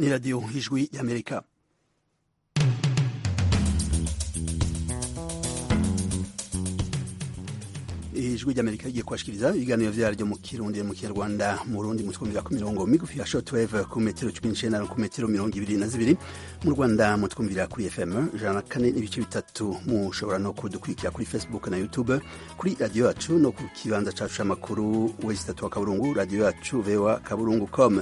radiyo y'ijwi y'amerika ijwi ry'amerika rigiye kubashikiriza ibiganiro byaryo mu kirundi mu kinyarwanda mu rundi mu twumvira ku mirongo migufi ya shortwave ku metero cumi n'icenda ku metero mirongo ibiri na zibiri mu rwanda mu twumvira kuri fm ijana na kane n'ibice bitatu mushobora no kudukurikira kuri facebook na youtube kuri radiyo yacu no ku kibanza cacu c'amakuru wezi itatu wa kaburungu radiyo yacu voa kaburungu com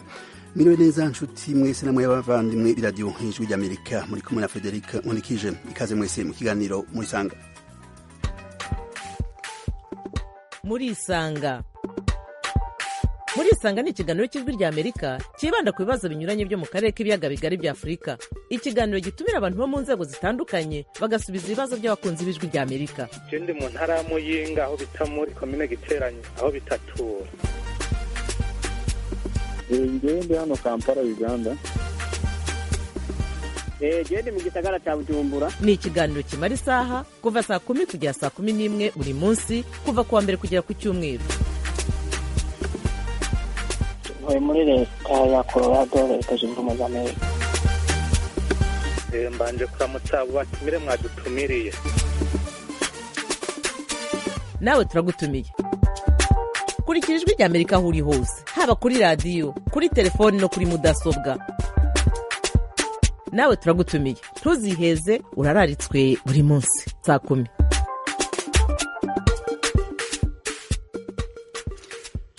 miriwe neza nshuti mwese namwe y'abavandimwe b'iradiyo ijwi ry'amerika muri kumwe na frederic nkurikije ikaze mwese mu kiganiro murisanga murisanga murisanga ni ikiganiro cy'ijwi rya amerika cyibanda ku bibazo binyuranye byo mu karere k'ibiyaga bigari bya afurika ikiganiro gitumira abantu bo mu nzego zitandukanye bagasubiza ibibazo by'abakunzi b'ijwi rya amerika ndi mu ntara ya muyinga aho bita muri komine giteranye aho bitatura ngende hano kampala uganda gende mu gisagara cya bujumbura ni ikiganiro kimara isaha kuva saa kumi kugera saa kumi n'imwe buri munsi kuva ku wa mbere kugera ku cyumweru tuvuye muri leta ya colorado leta zunze ubumwe za amerika mbanje kuramutsa abo batumire mwadutumiriye nawe turagutumiye kurikira ijwi rya amerika aho uri hose haba kuri radiyo kuri telefoni no kuri mudasobwa nawe turagutumiye ntuziheze urararitswe buri munsi saa kumi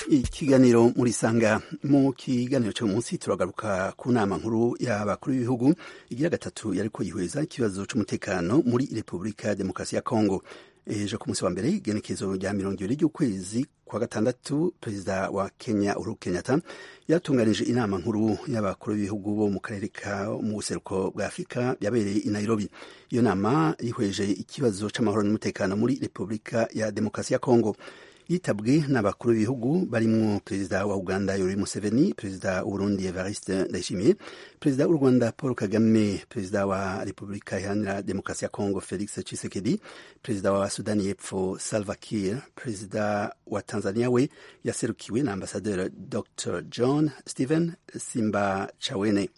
ikiganiro murisanga mu kiganiro cyo munsi turagaruka ku nama nkuru y'abakuru b'ibihugu igira gatatu yari ko yihweza ikibazo cy'umutekano muri repubulika ya demokarasi ya kongo ejo ku munsi wa mbere igenekezo rya mirongo ibiri ry'ukwezi kwa gatandatu perezida wa kenya uhuru kenyatta yatunganije inama nkuru y'abakuru b'ibihugu bo mu karere ka mu buseruko bwa afurika yabereye i nairobi iyo nama rihweje ikibazo cy'amahoro n'umutekano muri repubulika ya demokarasi ya kongo yitabwe n'abakuru b'ibihugu barimo perezida wa uganda yoweri museveni perezida w'uburundi evariste ndayishimiye perezida w'u rwanda paul kagame perezida wa repubulika iharanira demokarasi ya kongo felix tshisekedi perezida wa sudani y'epfo salva kiir perezida wa tanzania we yaserukiwe na ambasaderi dr john stephen simba chawene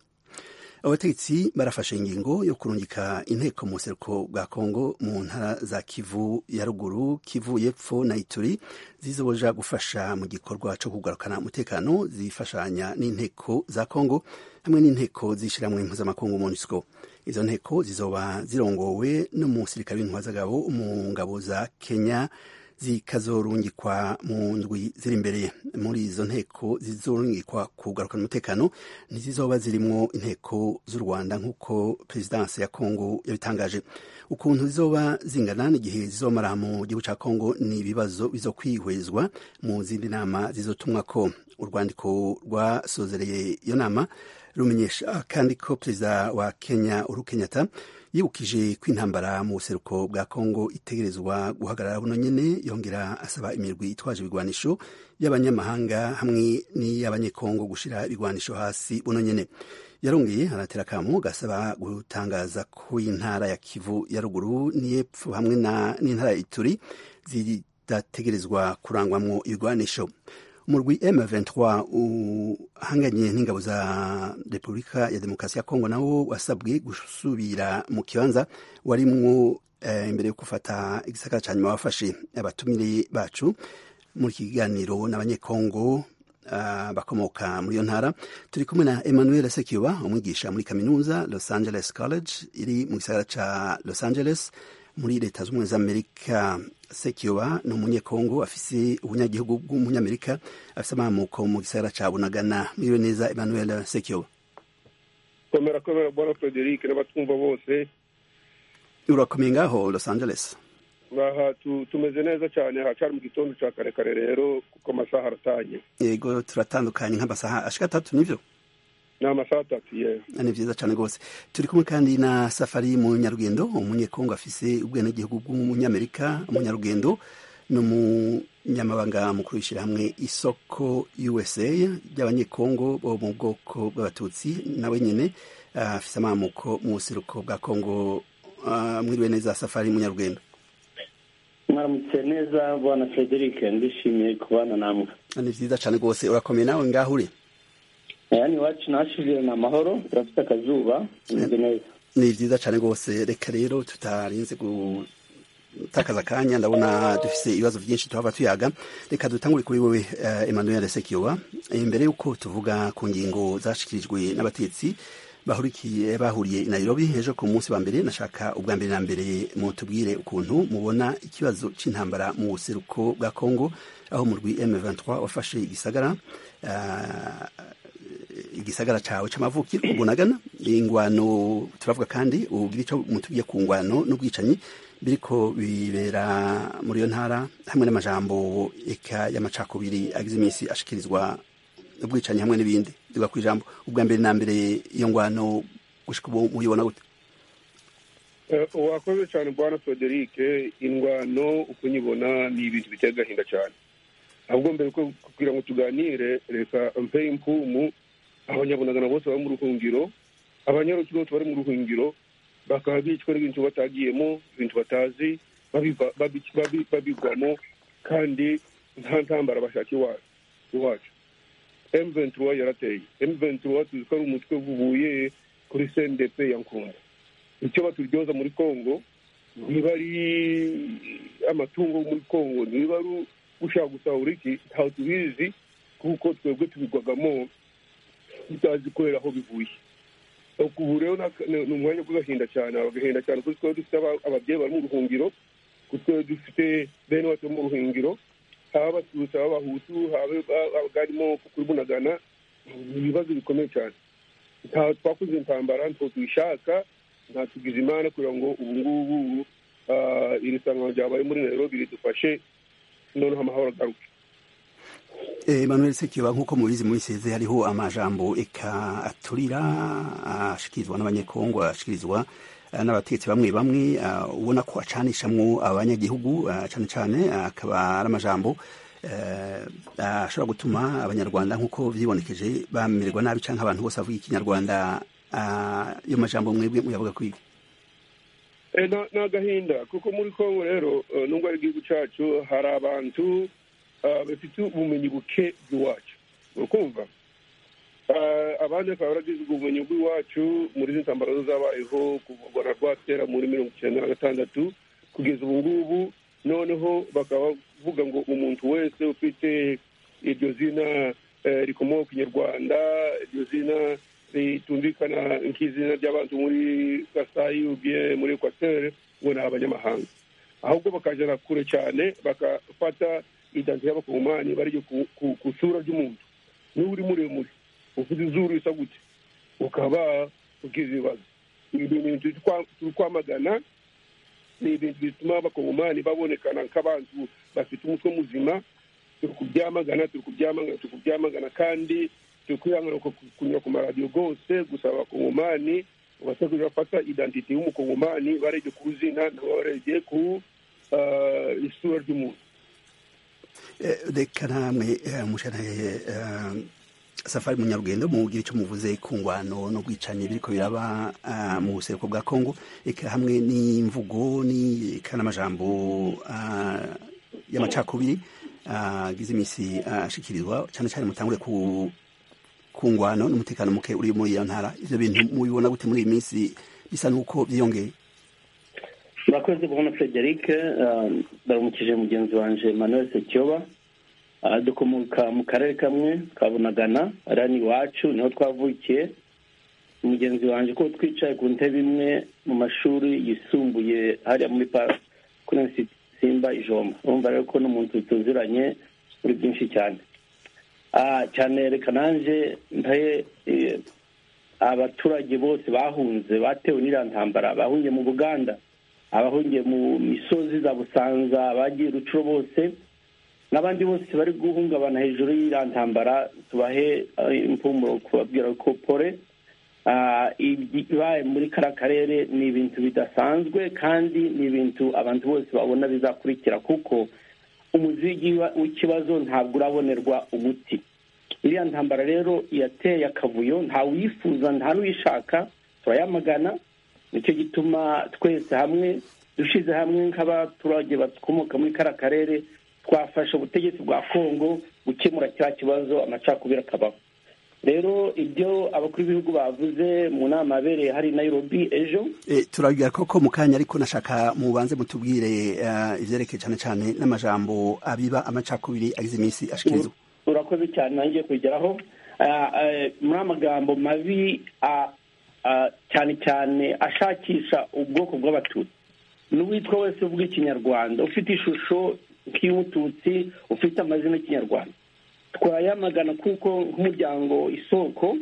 abategetsi barafashe ingingo yo kurungika inteko mu buseruko bwa kongo mu ntara za kivu ya ruguru kivu y'epfo na ituri zizoboja gufasha mu gikorwa cyo kugarukana umutekano zifashanya n'inteko za kongo hamwe n'inteko zishyirahamwe mpuzamakungu monusco izo nteko zizoba zirongowe n'umusirikare w'intwara z'agabo mu ngabo za kenya zikazorungikwa mu ndwi ziri imbere muri izo nteko zizorungikwa kugarukana umutekano ntizizoba zirimwo inteko z'u rwanda nk'uko perezidanse ya kongo yabitangaje ukuntu zizoba zingana n'igihe zizomara mu gihugu cya kongo ni ibibazo bizo kwihwezwa mu zindi nama zizotumwa ko urwandiko rwasozereye iyo nama rumenyesha kandi ko perezida wa kenya uhuru kenyatta yibukije ko intambara mu buseruko bwa kongo itegerezwa guhagarara buno nyene yongera asaba imirwi itwaje ibigwanisho y'abanyamahanga hamwe n'iy'abanyekongo gushira ibigwanisho hasi buno nyene yarongeye aratera akamu gasaba gutangaza ko intara ya kivu ya ruguru n'iyepfo hamwe n'intara ya ituri zidategerezwa kurangwamwo ibigwanisho umurwi M23 uhanganye n'ingabo za Repubulika ya Demokarasi ya Kongo nawo wasabwe gusubira mu kibanza warimwo eh, imbere yo gufata igisaka ca nyuma wafashe abatumire bacu muri kiganiro n'abanyekongo Uh, bakomoka muri iyo ntara turi kumwe na emmanuel sekiba umwigisha muri kaminuza los angeles college iri mu gisagara ca los angeles muri leta z'ubumwe z'amerika sekiba ni umunyekongo afise ubunyagihugu bw'umunyamerika afise amamuko mu gisagara ca bunagana mwiwe neza emmanuel sekiba komera komera bwana frederic n'abatwumva bose urakomeye ngaho los angeles aha tumeze neza cyane hacari mu gitondo ca karekare rero kuko amasaha aratanye yego turatandukanye nk'amasaha ashika atatu nivyo ni amasaha atatu yewe ni byiza cyane rwose turi kumwe kandi na safari mu nyarugendo umunyekongo afise ubwenegihugu bw'umunyamerika umunyarugendo ni umunyamabanga mukuru w'ishyirahamwe isoko usa ry'abanyekongo bo mu bwoko bw'abatutsi nawe nyine afise amamuko mu buseruko bwa kongo mwiriwe neza safari munyarugendo mwaramutse neza bwana frederic ndishimiye kubana namwe ni byiza cyane rwose urakomeye nawe ngaho uri yani iwacu nahashize ni amahoro turafite akazuba tumeze neza ni byiza cyane rwose reka rero tutarinze gutakaza akanya ndabona dufite ibibazo byinshi tuhava tuyaga reka dutangure kuri wowe eh, emmanuel sekiwa imbere y'uko tuvuga ku ngingo zashikirijwe n'abatetsi bahurikiye bahuriye i nairobi ejo ku munsi wa mbere nashaka ubwa mbere na mbere mutubwire ukuntu mubona ikibazo cy'intambara mu buseruko bwa congo aho umurwi m23 wafashe igisagara ah, igisagara cawe c'amavukiro ubunagana ingwano turavuga kandi ubwira ico mutubwiye ku ngwano n'ubwicanyi biriko bibera muri iyo ntara hamwe n'amajambo eka y'amacakubiri agize iminsi ashikirizwa ubwicanyi hamwe n'ibindi duga ku ijambo ubwa mbere na mbere iyo ngwano gushika ubu muyibona gute Eh, wakoze cyane bwana frederic indwano uko nyibona ni ibintu biteye agahinda cyane ahubwo mbere ko kugira ngo tuganire reka mpe impumu abanyabunagana bose bari mu ruhungiro abanyaruki bose bari mu ruhungiro bakaba bicwa n'ibintu batagiyemo ibintu batazi babiva- babi- babi- babigwamo kandi nta ntambara bashaka iwa- iwacu M23 yarateye M23 tuzi ko ari umutwe vubuye kuri CNDP ya Nkunda icyo baturyoza muri Kongo niba ari amatungo yo muri Kongo niba ari gushaka gusahura iki ntaho tubizi kuko twebwe tubigwagamo tutazi kubera aho bivuye ubu rero nta- ni ni umwanya w'agahinda cyane agahinda cyane kuko twari dufite aba- ababyeyi bari mu ruhungiro kuko twari dufite bene wacu bari mu ruhungiro haba abatutsi haba abahutu haba haba abarimo kuri bunagana ni ibibazo bikomeye cyane nta twakoze intambara ntabwo tuyishaka nta tugize imana kugira ngo ubu ngubu ah, iri sanwa ryabaye muri nairobi ridufashe noneho amahoro agaruke Eh, Emmanuel Sekiba nk'uko mubizi muri seze hariho amajambo eka aturira ashikirizwa n'abanyekongo ashikirizwa eh, n'abategetsi bamwe bamwe ah, ubona ko acanishamwo abanyagihugu ah, cane cane ah, akaba ari amajambo eh, ashobora gutuma abanyarwanda nk'uko vyibonekeje bamererwa nabi canke abantu bose bavuga ikinyarwanda ah, yo majambo mwebwe muyavuga kwiga Eh, na- ni agahinda kuko muri kongo rero eh, nubwo ari igihugu cyacu hari abantu ah, bafite ubumenyi buke bw'iwacu urakumva Ah, abandi bakaba baragize ubwo bumenyi bw'iwacu muri izi ntambaro zo zabayeho kuva na rwatera muri mirongo icyenda na gatandatu kugeza ubu ngubu noneho bakaba bavuga ngo umuntu wese ufite iryo zina eh, rikomoka ku kinyarwanda iryo zina ritumvikana nk'izina ry'abantu muri kasayi ubye muri ekwateri ngo ni abanyamahanga ahubwo bakajana kure cyane bagafata idansi y'abakongomani bariyo ku- ku- ku isura ry'umuntu niba uri muremure ufite izuru risa gute ukaba ugize ibibazo ibi ni ibintu turi kwamagana ni ibintu bituma abakongomani babonekana nk'abantu bafite umutwe muzima turi kubyamagana turi kubyamagana turi kubyamagana kandi turi kwihangana ku- ku- kunyura ku maradiyo rwose gusaba abakongomani ubasha kugira bafata identite y'umukongomani barebye ku zina nabo barebye ku ah, isura ry'umuntu Eh, reka namwe eh, mushanaye eh, safari munyarugendo mugira icyo muvuze ku ngwano no bwicanyi biriko biraba ah, mu buseruko bwa kongo eka hamwe n'imvugo ni eka n'amajambo ah, y'amacakubiri ah, agize iminsi ah, ashikirizwa cyane cyane mutangure ku ku ngwano n'umutekano muke uri muri iyo ntara ivyo bintu mubibona gute muri iyi minsi bisa n'uko vyiyongeye murakoze kubona frederic eh, ndaramukije mugenzi wanjye manuel sekyoba Eh, dukomoka mu karere kamwe ka bunagana ariya ni iwacu niho twavukiye mugenzi wanjye ko twicaye ku ntebe imwe mu mashuri yisumbuye hariya muri pa- kuri Insi- simba ijomba urumva rero ko n'umuntu tuziranye muri byinshi cyane Ah, cyane reka nanjye ntaye eh, abaturage bose bahunze batewe n'iriya ntambara bahungiye mu buganda abahungiye mu misozi za busanza abagiye rucuro bose n'abandi bose bari guhungabana hejuru y'iriya ntambara tubahe eh, impumuro kubabwira ko pore ah, ibibaye muri kara karere ni ibintu bidasanzwe kandi ni ibintu abantu bose babona bizakurikira kuko umuzigi wa- w'ikibazo ntabwo urabonerwa umuti iriya ntambara rero yateye akavuyo ntawifuza nta n'uyishaka turayamagana nicyo gituma twese hamwe dushize hamwe nk'abaturage bakomoka muri kara karere twafasha ubutegetsi bwa kongo gukemura cya kibazo amacakubiri akabaho rero ibyo abakuru b'ibihugu bavuze mu nama yabereye hari nayirobi ejo turabigira koko mu kanya ariko nashaka mubanze mutubwire eh, ivyerekeye cyane cyane n'amajambo abiba amacakubiri agize iminsi ashikiriza urakoze cyane nanjye kugeraho Ah, eh, muri amagambo mabi ah, ah, cyane cyane ashakisha ubwoko bw'abatutsi n'uwitwa wese uvuga ikinyarwanda ufite ishusho nk'iy'umututsi ufite amazina y'ikinyarwanda twayamagana kuko nk'umuryango isoko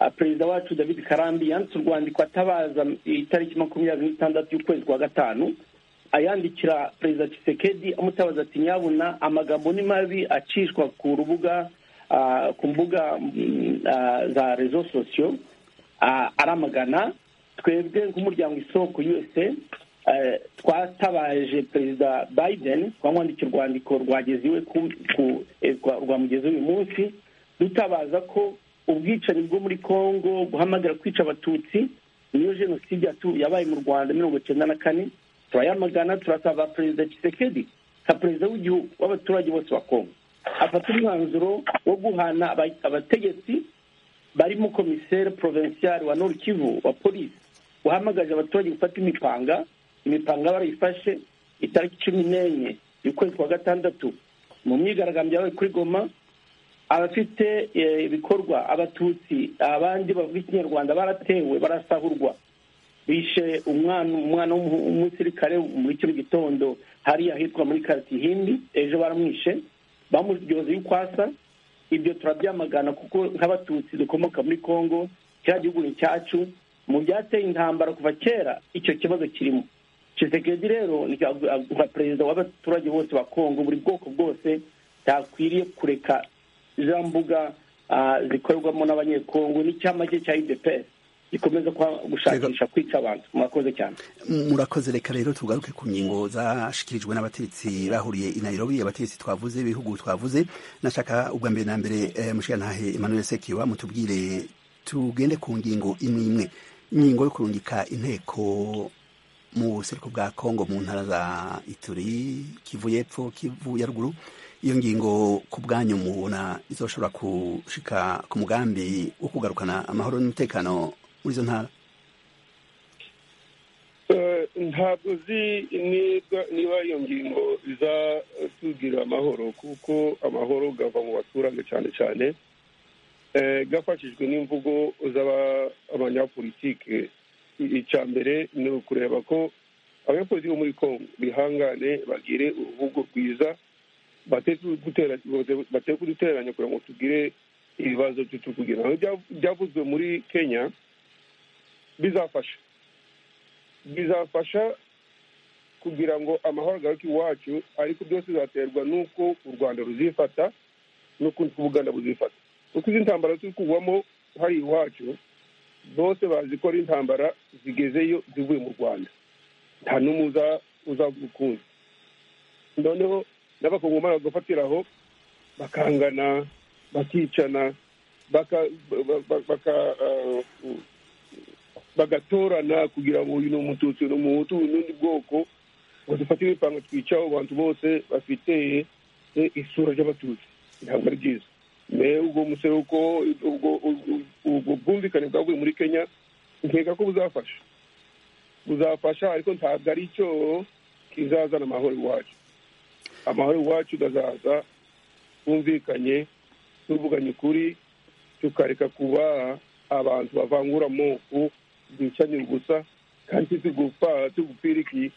ah, perezida wacu david karambi yanditse urwandiko atabaza itariki makumyabiri n'itandatu y'ukwezi kwa gatanu ayandikira perezida Tshisekedi amutabaza ati nyabuna amagambo ni mabi acishwa ku rubuga ah, ku mbuga mm, ah, za rezo sosiyo ah, aramagana twebwe nk'umuryango isoko usa eh, twatabaje perezida biden twamwandikira urwandiko rwageze iwe ku- ku- eh, rwa- rwamugeze uyu munsi dutabaza ko ubwicanyi bwo muri congo guhamagara kwica abatutsi niyo jenoside yatu- yabaye mu rwanda mirongo icyenda na kane turayamagana turasaba perezida kisekedi nka perezida w'igihugu w'abaturage bose ba congo afata umwanzuro wo guhana aba- abategetsi barimo komiseri porovensiari wa nord kivu wa polisi wahamagaje abaturage gufata imipanga imipanga barayifashe itariki cumi n'enye y'ukwezi kwa gatandatu mu myigaragambyo yabaye kuri goma abafite eh, ibikorwa abatutsi abandi bavuga ikinyarwanda baratewe barasahurwa bishe umwana umwana w'umu- w'umusirikare muri kino gitondo hariya ahitwa muri kariti hindi ejo baramwishe bamuryoza y'ukwasa ibyo turabyamagana kuko nk'abatutsi dukomoka muri congo kiriya gihugu ni cyacu mu byateye intambara kuva kera icyo kibazo kirimo Tshisekedi rero ni nka perezida w'abaturage bose ba congo buri bwoko bwose ntakwiriye kureka za mbuga ah, zikorerwamo n'abanyekongo n'icyama cye cya udps gikomeza kwa- gushakisha kwica abantu murakoze cyane murakoze reka rero tugaruke ku ngingo zashikirijwe n'abategetsi bahuriye i nairobi abategetsi twavuze ibihugu twavuze nashaka ubwa mbere na mbere eh, mushikantahe emmanuel sekiwa mutubwire tugende ku ngingo imwe imwe ingingo yo kurungika inteko mu buseruko bwa kongo mu ntara za ituri kivu y'epfo kivu ya ruguru iyo ngingo ku bwanyu mubona izoshobora gushika ku mugambi wo kugarukana amahoro n'umutekano muri izo ntara Eh, ntabwo uzi niba- niba iyo ngingo izatubwira amahoro kuko amahoro gava mu baturage cyane cyane Eh, gafashijwe n'imvugo z'abanyapolitike icya mbere ni ukureba ko abanyapolitiki bo muri congo bihangane bagire uruvugo rwiza bate kuduteranya kugira ngo tugire ibibazo by'utuvugira byavuzwe muri kenya bizafasha bizafasha kugira ngo amahoro agaruke iwacu ariko byose bizaterwa n'uko u rwanda ruzifata n'ukundi k'ubuganda buzifata kuko izi ntambara turi kugwamo hari iwacu bose bazi ko ari intambara zigezeyo zivuye mu rwanda nta n'umwe uza- uzavuga ukundi noneho n'abakongomani bagafatiraho bakangana bakicana baka- ba- ba- baka ah, bagatorana kugira ngo uyu ni umututsi uyu ni umuhutu uyu n'undi bwoko ngo dufate ibipanga twicaho abantu bose bafite eh, isura ry'abatutsi ntabwo ari byiza me ubwo musore uko ubwo- ubwo- ubwo bwumvikane bwavuye muri kenya nkeka ko buzafasha buzafasha ariko ntabwo ari cyo kizazana amahoro iwacu amahoro iwacu gazaza twumvikanye tuvuganye ukuri tukareka kuba abantu bavangura amoko bicanye gusa kandi tugupfa tugupfira iki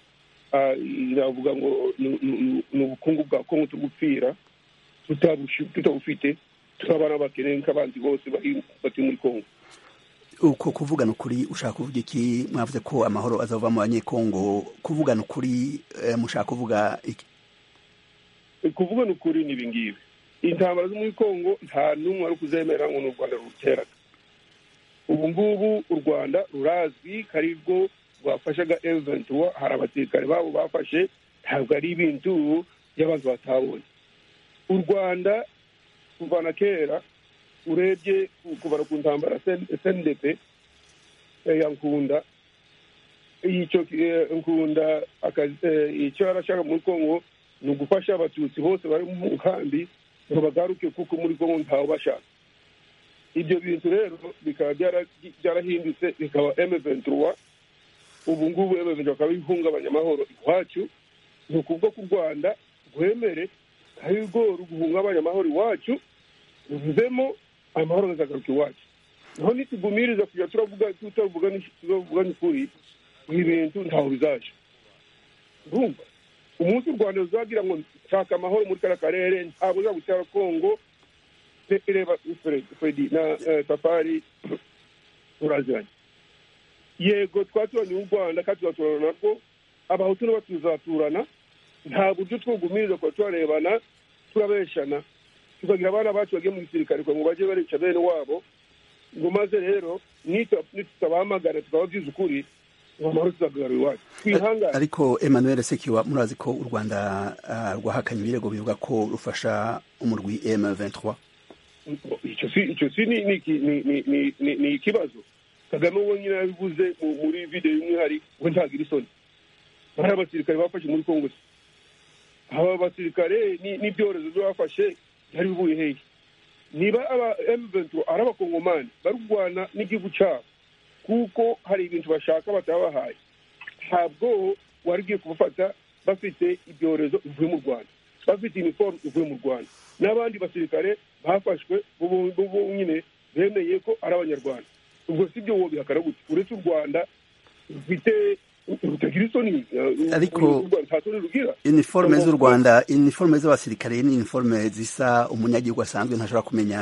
Ah, navuga ngo ni- ni- ni ubukungu bwa kongo tugupfira tutabushi- tutabufite turabana bakene nk'abandi bose bari batuye muri kongo uko kuvugana ukuri ushaka kuvuga iki mwavuze ko amahoro azava mu banyekongo kuvugana ukuri eh, mushaka kuvuga iki kuvuga ni ukuri ni ibingibi intambara zo muri kongo nta n'umwe wari kuzemera ngo ni u rwanda ruteraga ubu ngubu u rwanda rurazwi ko ari rwo rwafashaga eventuwa hari abasirikare babo bafashe ntabwo ari ibintu by'abantu batabonye u rwanda kuva na kera urebye ku- kuva ku ntambara sndt ya nkunda icyo eh, nkunda akazi- eh, icyo arashaka muri kongo ni ugufasha abatutsi bose bari mu nkambi ngo bagaruke kuko muri kongo ntawe bashaka ibyo bintu rero bikaba byara- byarahindutse bikaba emeventuruwa ubu ngubu emeventuruwa akaba ihungabanya amahoro iwacu ni ukuvuga ko u rwanda rwemere hari ubworo guhungabanya amahoro iwacu ruvemo amahoro azagaruka iwacu naho nitugumiriza kujya turavuga tutavuga ni- tutavuga ni ukuri ibi bintu ntaho bizaje urumva umunsi u rwanda ruzagira ngo nshaka amahoro muri kariya karere ntabwo uzagutera kongo Re- reba Fred- fredi na eh, safari turaziranye yego twaturanye n'u rwanda kandi tuzaturana narwo abahutu nabo tuzaturana nta buryo twugumiriza kuba turarebana turabeshana tukagira abana bacu bagiye mu gisirikare kugira ngo bajye barica bene wabo ngo maze rero nita- nitutabahamagara tukababwiza ukuri ngo amahoro tuzagarura iwacu twihangane ariko emmanuel sekiwa murazi ko u rwanda ah, rwahakanye ibirego bivuga ko rufasha umurwi m23 icyo si icyo si ni ni ni ni ni ni ni ikibazo kagame we nyine yabivuze mu- muri video y'umwihari we ntagira isoni bari abasirikare bafashe muri kongo se aba basirikare ni- n'ibyorezo byo bafashe byari bivuye hehe niba aba M23 ari abakongomani barwana n'igihugu cyabo kuko hari ibintu bashaka batabahaye ntabwo wari ugiye kubafata bafite ibyorezo bivuye mu rwanda bafite iniforume ivuye mu rwanda n'abandi basirikare bafashwe bo- bo- bo nyine bemeye ko ari abanyarwanda ubwo si byo wowe bihakana gute uretse u rwanda rufite rutagira isoni eh, Ariko- uru- uru Rwanda nta soni rugira iniforme z'u Ugomba- rwanda iniforme z'abasirikare ni iniforme zisa umunyagihugu asanzwe ntashobora kumenya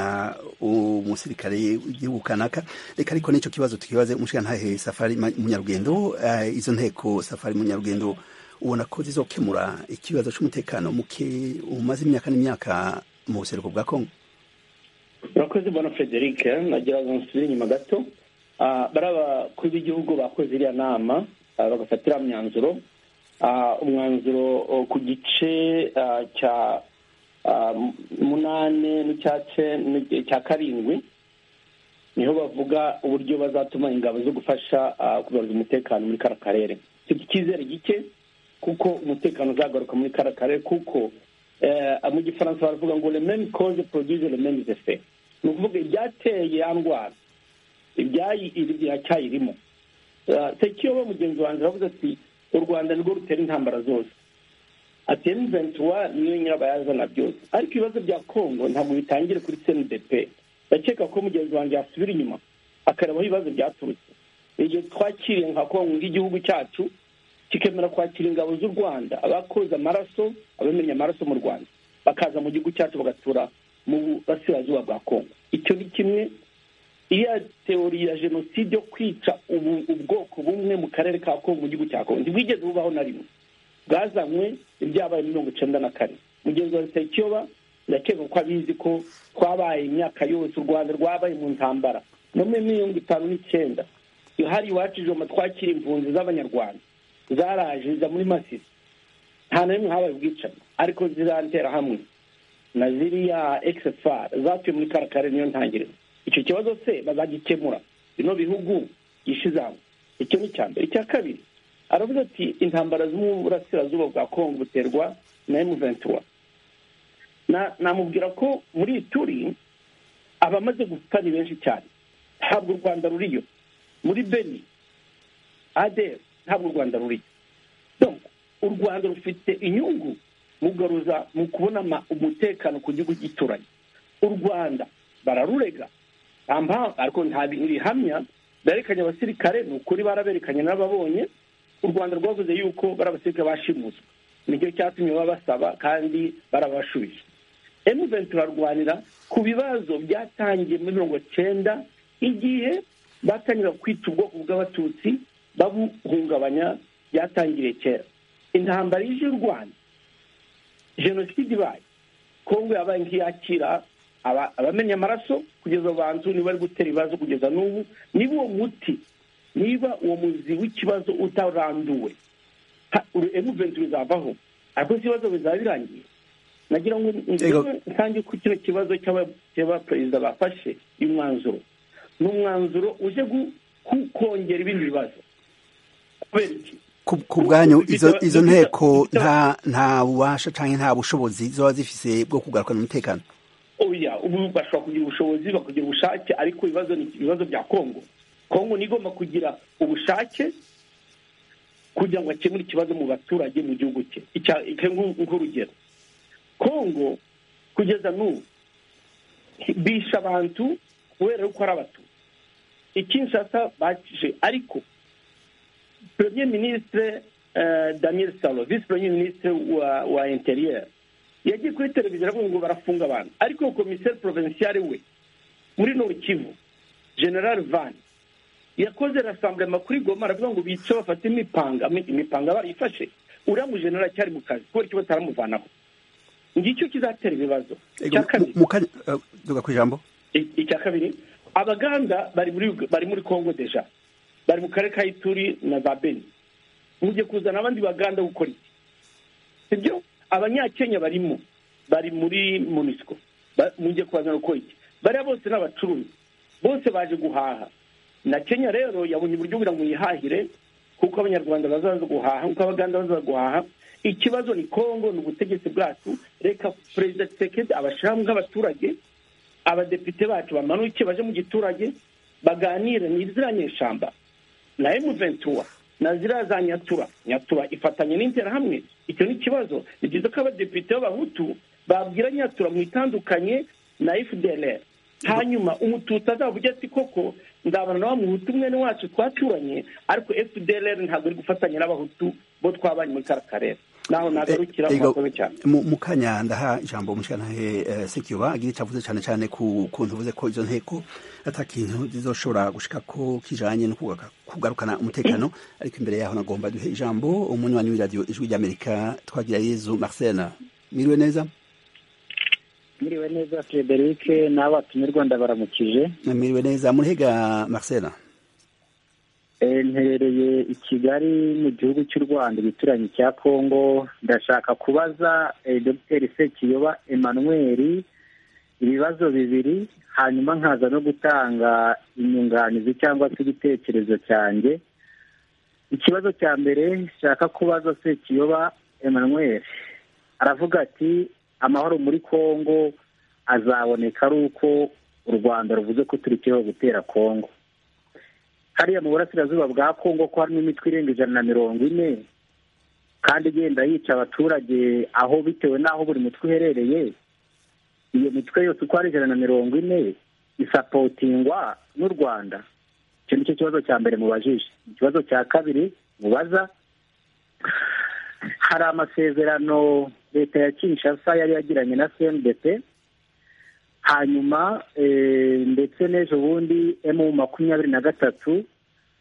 umusirikare w'igihugu kanaka reka ariko nicyo kibazo tukibaze umushikantahe safari Ma- munyarugendo eh, izo nteko safari munyarugendo ubona ko zizokemura ikibazo cy'umutekano muke umaze imyaka n'imyaka mu buseruko bwa kongo urakoze mbona frederic nagira ngo nsubire inyuma gato Ah, bari abakuru b'igihugu bakoze iriya nama ah, bagafata iriya myanzuro Ah, umwanzuro oh, ku gice ah, cya ah, mu- munane n'icya ce- n'icya karindwi niho bavuga uburyo bazatuma ingabo zo gufasha ah, kugaruza umutekano muri kara karere mfite icyizere gike kuko umutekano uzagaruka muri kara karere kuko eh, mu gifaransa baravuga ngo le même cause produise le même effet ni ukuvuga ibyateye ya ndwara ibyayi iracyayirimo sekiyobo mugenzi wanjye aravuze ati u rwanda nirwo rutera intambara zose ati emuventuwa niyo nyirabayazana byose ariko ibibazo bya kongo ntabwo bitangire kuri cndp ndakeka ko mugenzi wanjye yasubira inyuma akareba aho ibibazo byaturutse igihe twakiriye nka kongo igihugu cyacu kikemera kwakira ingabo z'u rwanda abakoze amaraso abamenye amaraso mu rwanda bakaza mu gihugu cyacu bagatura mu burasirazuba bwa kongo icyo ni kimwe iya teori ya jenoside yo kwica ubu- ubwoko bumwe mu karere ka kongo mu gihugu cya kongo ntibwigeze bubaho na rimwe bwazanywe ibyabaye muri mirongo icyenda na kane mugenzi wa sekiyoba ndakeka ko abizi ko twabaye imyaka yose u rwanda rwabaye mu ntambara no muri mirongo itanu n'icyenda hari iwacu ijoma twakira impunzi z'abanyarwanda zaraje ziza muri masisi nta na rimwe habaye ubwicanyi ariko zirantera hamwe na ziriya ekisefari zatuye muri kara karere niyo ntangiriro icyo kibazo se bazagikemura bino bihugu byishize hamwe icyo ni icya mbere icya kabiri aravuze ati intambara zo mu burasirazuba bwa kongo buterwa na emuventura Na- namubwira ko muri iyi turi abamaze gupfa ni benshi cyane ntabwo u rwanda ruriyo muri beni aderi ntabwo u rwanda ruriyo Donc, u rwanda rufite inyungu mu kugaruza mu kubona ama- umutekano ku gihugu gituranye u rwanda bararurega nta mpamvu ariko nta bihamya berekanye abasirikare ni ukuri baraberekanye n'ababonye u rwanda rwavuze yuko bari abasirikare bashimuswe nicyo cyatumye baba basaba kandi barabashubije emuventu turarwanira ku bibazo byatangiye muri mirongo cyenda igihe batangira kwita ubwoko bw'abatutsi babuhungabanya byatangiriye kera intambara y'ije y'u rwanda jenoside ibaye kongo yabaye nk'iyakira aba- abamenya amaraso kugeza abantu niba ari gutera ibibazo kugeza n'ubu niba uwo muti niba uwo muzi w'ikibazo utaranduwe ha- uru- emuventi bizavaho ariko si ibibazo bizaba birangiye nagira ngo Yego. njyewe ntange ku kino kibazo cy'aba- cy'abaperezida bafashe uyu mwanzuro ni umwanzuro uje gu- ku- kongera ibindi bibazo kubera iki ku ku bwanyu Bifite- izo izo bifite- nteko bifite- nta nta bubasha cyangwa nta bushobozi zoba zifise bwo kugarukana umutekano oya ubu bashobora kugira ubushobozi bakagira ubushake ariko ibibazo ni ibibazo bya kongo kongo niyo igomba kugira ubushake kugira ngo akemure ikibazo mu baturage mu gihugu cye Icya- icyo nku- nk'urugero kongo kugeza n'ubu bisha abantu kubera yuko ari abatutsi ikinshasa bakije ariko premier ministre eh, daniel salo visi premier ministre wa wa interieur yagiye kuri televiziyo aravuga ngo barafunga abantu ariko komiseri provinciale we muri norikivu general van yakoze rasamburema kuri goma aravuga ngo bice bafate imipanga imipanga barayifashe uriya mu general cyari mu kazi kubera icyo bataramuvanaho ngicyo kizatera ibibazo Ego, icya kabiri mu- mu kanya eh, duga ku ijambo I- icya kabiri abaganda bari muri Ug- bari muri congo deja bari mu karere ka ituri na za beni mugiye kuzana abandi baganda gukora iki sibyo abanyakenya barimo bari muri munisiko mugiye kubazana gukora iki bariya bose ni abacuruzi bose baje guhaha na kenya rero yabonye uburyo kugira ngo yihahire kuko abanyarwanda bazaza guhaha kuko abaganda bazaza guhaha ikibazo ni congo ni ubutegetsi bwacu reka perezida tshisekedi abashyiraho nk'abaturage abadepite bacu bamanuke baje mu giturage baganire ni ziriya nyeshamba na emu ventura na ziriya za nyatura nyatura ifatanye n'interahamwe icyo ni ikibazo ni byiza ko abadepite b'abahutu babwira nyatura mu itandukanye na fdr hanyuma umututsi azavuga ati koko ndabana na wa muhutu mwene wacu twaturanye ariko fdr ntabwo iri gufatanya n'abahutu bo twabanye muri kara karere naho nagarukira Eh, mu ego, makobe cyane mu mu kanya ndaha ijambo umushyiranahe sekiyoba agira icyo avuze cyane cyane ku kuntu uvuze ko izo nteko atakintu zizoshobora gushika ko kijanye no kugaruka- kugarukana umutekano ariko imbere yaho nagomba duhe ijambo umunywanyi w'iradiyo ijwi ry'amerika twagira yezu marcel miriwe neza Miriwe neza Frederic n'abo batumirwanda baramukije miriwe neza murihega marcel Eh, nterereye i Kigali mu gihugu cy'u Rwanda igituranyi cya Kongo ndashaka kubaza eh, Dr Sekiyoba Emmanuel ibibazo bibiri hanyuma nkaza no gutanga inyunganizi cyangwa se igitekerezo cyanjye ikibazo cya mbere nshaka kubaza Sekiyoba Emmanuel aravuga ati amahoro muri Kongo azaboneka ari uko u Rwanda ruvuze ko turikeho gutera Kongo hariya mu burasirazuba bwa kongo ko harimo imitwe irenga ijana na mirongo ine kandi igenda yica abaturage aho bitewe n'aho buri mutwe uherereye iyo mitwe yose uko ari ijana na mirongo ine isapotingwa n'u rwanda icyo nicyo kibazo cya mbere mubajije ikibazo cya kabiri mubaza hari amasezerano leta ya kinshasa yari yagiranye na cndp hanyuma eh, ndetse n'ejo bundi emu makumyabiri na gatatu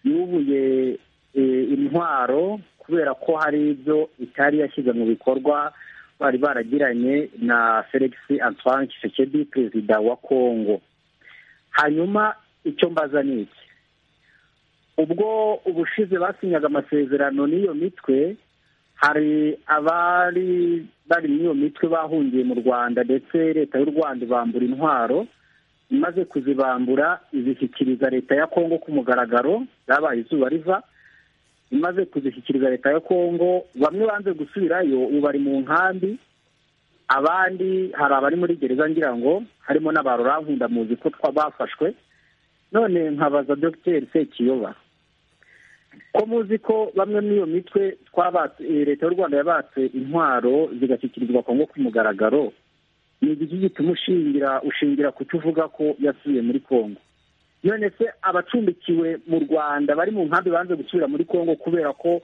yubuye eh, intwaro kubera ko hari ibyo itari yashyize mu bikorwa bari baragiranye na felix antoine Tshisekedi perezida wa kongo hanyuma icyo mbaza ni iki ubwo ubushize basinyaga amasezerano n'iyo mitwe hari abari bari muri iyo mitwe bahungiye mu rwanda ndetse leta y'u rwanda ibambura intwaro imaze kuzibambura izishyikiriza leta ya kongo ku mugaragaro zabaye izuba riva imaze kuzishyikiriza leta ya kongo bamwe banze gusubirayo ubu bari mu nkambi abandi hari abari muri gereza ngira ngo harimo n'aba rurankunda muzi ko twa- bafashwe none nkabaza dogiteri sekiyoba ko muzi ko bamwe muri iyo mitwe twabatse eh, leta y'u rwanda yabatse intwaro zigashyikirizwa kongo ku mugaragaro ni igiki gituma ushingira ushingira kutuvuga ko yasubiye muri kongo none se abacumbikiwe mu rwanda bari mu nkambi banze gusubira muri kongo kubera ko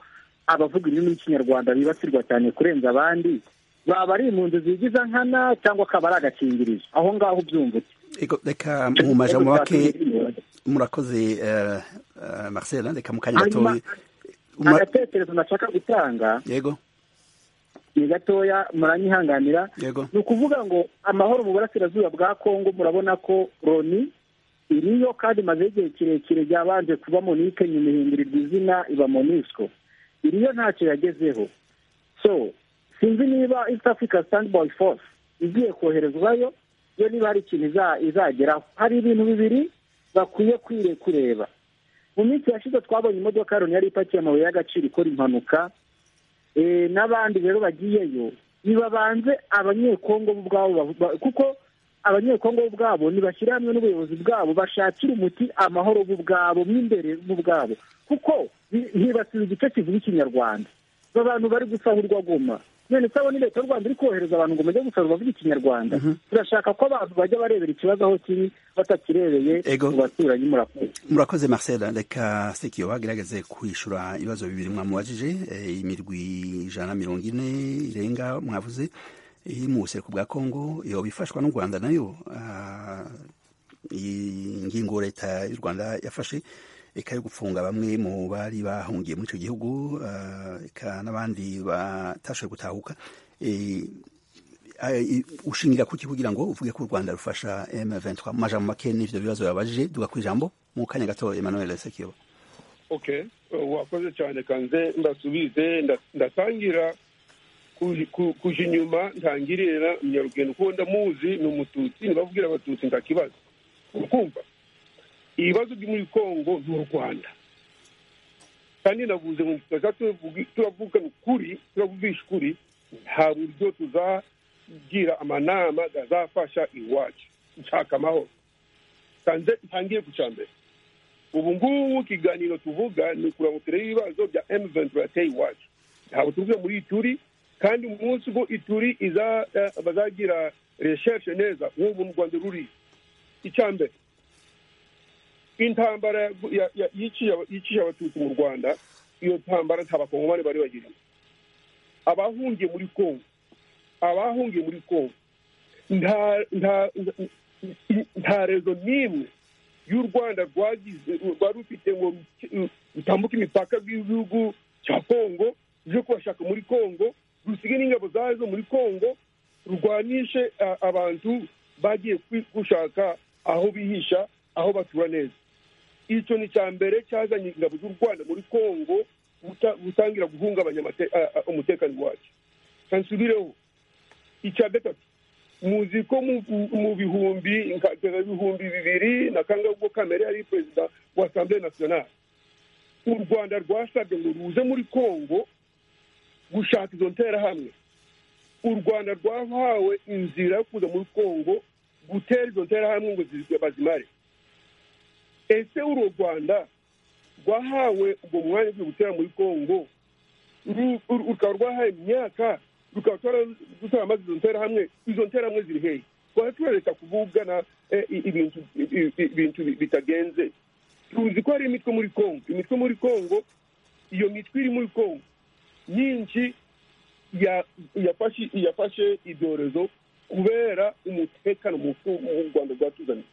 abavuga ururimi rw'ikinyarwanda bibasirwa cyane kurenza abandi baba ari impunzi zigiza nkana cyangwa akaba ari agakingirizo aho ngaho ubyumva ute ego reka mu majambo make murakoze eh, eh, marcel reka mu kanya Hanyuma, gatoya Uma- agatekerezo nashaka gutanga yego ni gatoya muranyihanganira yego ni ukuvuga ngo amahoro mu burasirazuba bwa kongo murabona ko loni iriyo kandi imaze igihe kirekire ryabanje kuba monike nyuma ihindurirwa izina iba monisco iriyo ntacyo yagezeho so sinzi niba east africa standby force igiye koherezwayo yo niba hari ikintu iza- izageraho hari ibintu bibiri bakwiye kwire kureba mu minsi yashize twabonye imodoka ya loni yari ipakiye amabuye y'agaciro ikora impanuka Eh, n'abandi rero bagiyeyo nibabanze abanyekongo bo ubwabo bavu- ba- kuko abanyekongo ubwabo ntibashyira hamwe n'ubuyobozi bwabo bashakire umuti amahoro bo ubwabo mo imbere bo ubwabo kuko ntibasiba igice kivuga ikinyarwanda aba bantu bari gusahurwa goma none isabune leta y'u rwanda iri kohereza abantu ngo bajye gusahurwa bavuga ikinyarwanda turashaka ko abantu bajya barebera ikibazo aho kiri batakirebeye Ego. mu baturanyi murakoze murakoze marcel reka sekiyo bagerageze kwishyura ibibazo bibiri mwamubajije eh, imirwi ijana na mirongo ine irenga mwavuze iri mu buseruko bwa kongo yoba ifashwa n'u rwanda nayo ah, iyi ngingo leta y'u rwanda yafashe eka yo gufunga bamwe mu bari bahungiye muri icyo gihugu ah, eka n'abandi batashoboye gutahuka Eh, Eh, ushingira kuki kugira ngo uvuge ko u rwanda rufasha m23 mu majambo make n'ivyo bibazo babajije duga ku ijambo mu kanya gato emmanuel sekiyoba okay uh, wakoze cyane kanze ndasubize nda- ndatangira kuj- ku- kuja inyuma ntangirira munyarugendo kuko ndamuzi ni umututsi nibavugira abatutsi nta kibazo ukumva ibibazo byo muri kongo ni u rwanda kandi navuze ngo tuza tuvugi- turavugana ukuri turavugisha ukuri nta buryo tuzagira amanama gazafasha iwacu nshaka amahoro kanze ntangire ku cya mbere ubu ngubu ikiganiro tuvuga ni ukugira ngo turebe ibibazo bya emu ventura yateye iwacu ntabwo tuvuge muri ituri kandi umunsi ubwo ituri iza eh, bazagira resheshe neza nk'ubu mu rwanda ruri icya mbere intambara ya- ya- ya- yiciye aba- yiciye abatutsi mu rwanda iyo ntambara nta bakongomani bari bagiriye abahungiye muri kongo abahungiye muri kongo nta nta nta- nta rezo n'imwe y'u rwanda rwagize rwari rufite ngo ruke- rutambuke imipaka bw'igihugu cya kongo ruje kubashaka muri kongo rusige n'ingabo zazo muri kongo rurwanishe a- abantu bagiye kwi- gushaka aho bihisha aho batura neza icyo ni icya mbere cyazanye ingabo z'u rwanda muri kongo guta- gutangira guhungabanya amate- a- a- umutekano wacu kansubireho icya gatatu muzi ko mu mu bihumbi nka ibihumbi bibiri na kangahe ubwo kamere yari perezida wa asambure nationale u rwanda rwasabwe ngo ruze muri kongo gushaka izo nterahamwe u rwanda rwahawe inzira yo kuza muri kongo gutera izo nterahamwe ngo zi- bazimare ese uru rwanda rwahawe ubwo mwanya wo gutera muri kongo ru- ru- rukaba rwahaye imyaka rukaba rutwara amazi izo nterahamwe izo nterahamwe ziri hehe twaba turareka kuvugana eh, i- ibintu i- i- ibintu bi- bitagenze tuzi ko hari imitwe muri kongo imitwe muri kongo iyo mitwe iri muri kongo nyinshi ya- yafashe yafashe ibyorezo kubera umutekano muke u rwanda rwatuzaniye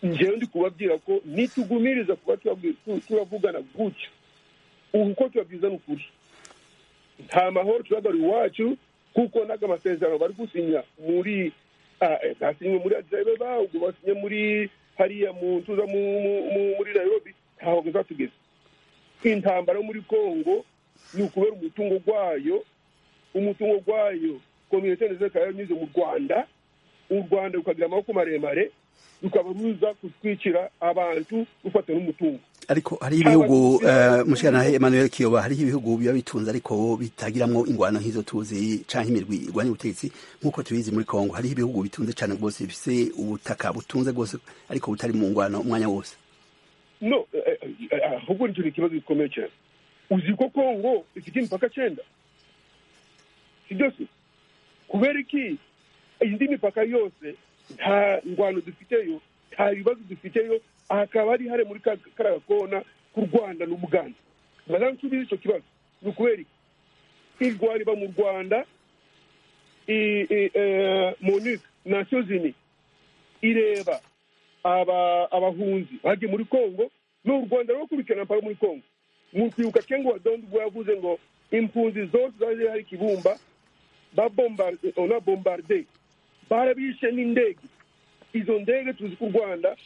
ngewe ndi kubabwira ko nitugumiriza kuba turabwi- tu- turavugana gutyo ubu uko tubabwiza ni ukuri nta mahoro turagarura iwacu kuko n'aga amasezerano bari gusinya muri ah, eh, basinywe muri Addis Ababa ubwo basinye muri hariya mu ntuza mu- mu- mu- muri Nairobi ntaho bizatugeza intambara yo muri Kongo ni ukubera umutungo gwayo umutungo gwayo kominote ndetse yanyuze mu Rwanda u Rwanda rukagira amaboko maremare rukaba ruza kutwicira abantu rufata n'umutungo ariko hari ibihugu Cyangwa- eh, mushikana emmanuel kiyoba hari ibihugu biba bitunze ariko bitagiramwo ingwano nk'izo tuzi canke imirwi irwanya ubutegetsi nk'uko tubizi muri kongo hariho ibihugu bitunze cane rwose bifise ubutaka butunze rwose ariko butari mu ngwano umwanya wose no eh, eh, ahubwo nicyo ni ikibazo gikomeye cyane uzi ko kongo ifite imipaka cyenda sibyo se kubera iki indi mipaka yose nta ngwano dufiteyo nta bibazo dufiteyo hakaba hari hare muri ka- kariya kona k'u rwanda n'ubuganda madamu nsubize icyo kibazo ni ukubera iki irwariba mu rwanda i- i- eh, monuc nasiyo zini ireba aba abahunzi bagiye muri congo ni u rwanda rukurikirana mpaka muri congo mu kwibuka kengo wadondi ubwo yavuze ngo impunzi zose zari hari kibumba babombarde ona bombarde barabishe n'indege izo ndege tuzi ko u rwanda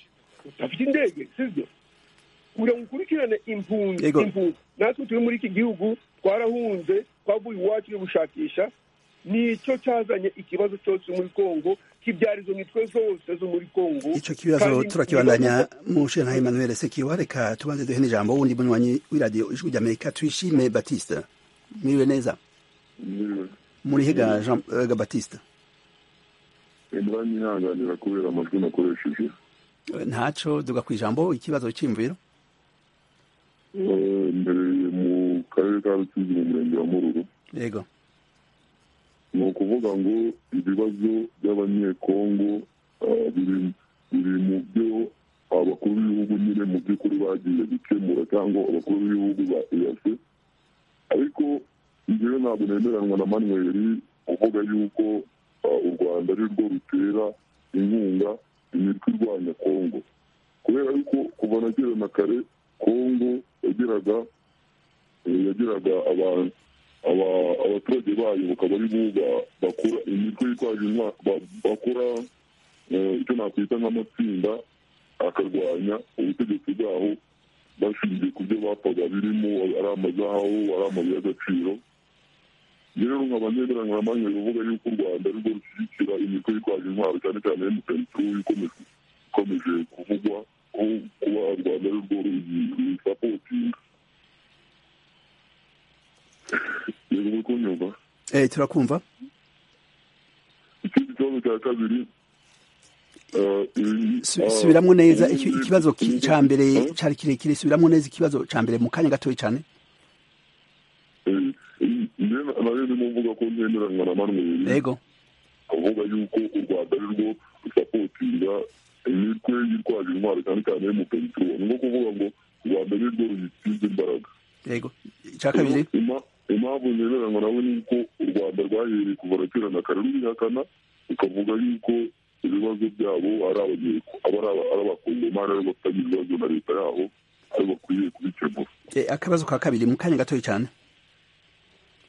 rudafite indege sibyo kugira ngo ukurikirane impunzi Yego. impunzi natwe turi muri iki gihugu twarahunze twavuye iwacu yo gushakisha nicyo cyazanye ikibazo cyose muri congo kibyara izo mitwe zose zo muri congo ico kibazo kandi turakibandanya mushikana emmanuel sekiyoba reka tubanze duhe n'ijambo wundi munywanyi w'iradiyo ijwi ry'amerika twishime batiste mwiriwe neza murihiga jean eh, batiste mwanyihanganira kubera amajwi nakoresheje ntaco duga ku ijambo ikibazo cy'imviro Eh, mbereye mu karere ka rusizi mu murenge wa mururu yego ni ukuvuga ngo ibibazo by'abanyekongo eh, biri biri mu byo abakuru b'ibihugu nyine mu by'ukuri bagiye gukemura cyangwa abakuru b'ibihugu ba eyase ariko njyewe ntabwo nemeranwa na manweri uvuga yuko eh, u rwanda ari rwo rutera inkunga imitwe irwanya kongo kubera yuko kuva na kera na kare kongo yagiraga eh, yagiraga abantu aba- abaturage bayo bakaba ari bo ba- bakora imitwe yitwaje intwa- ba- bakora eh, icyo nakwita nk'amatsinda akarwanya ubutegetsi bwaho bashingiye ku byo bapfaga birimo ari amazahabu ari amabuye y'agaciro rero nkaba neberangamanya ruvuga yuko u rwanda ari rwo rushyigikira imitwe yitwaje intwaro cyane cyane emutiyeni turu ikomeje ikomeje kuvugwa ko kuba u rwanda ari rwo ruyisapotinga yego uri kunyumva eh turakumva ikindi kibazo cya kabiri eh, ibi- Su- ah, subiramwo neza ubundi- iki- ikibazo ki- ca mbere Eh? cari kirekire subiramwo neza ikibazo ca mbere mu kanya gatoya cane Eh, eh, njye nayo ndimo mvuga ko ntemeranywa na manweri yego avuga yuko u rwanda ari rwo rusapotinga imitwe yitwaje intwaro cyane cyane yo mu peteroli ni nko kuvuga ngo u rwanda ari rwo ruyisize imbaraga yego ca kabiri Ima- impamvu ntemeranywa nawe ni uko u rwanda rwahereye kuva na kera na kare rubihakana rukavuga yuko ibibazo byabo ari abanyeko aba ari aba- ari abakongomani aribo bafitanye ibibazo na leta yabo ari bakwiriye kubikemura Eh, akabazo ka kabiri mu kanya gatoya cane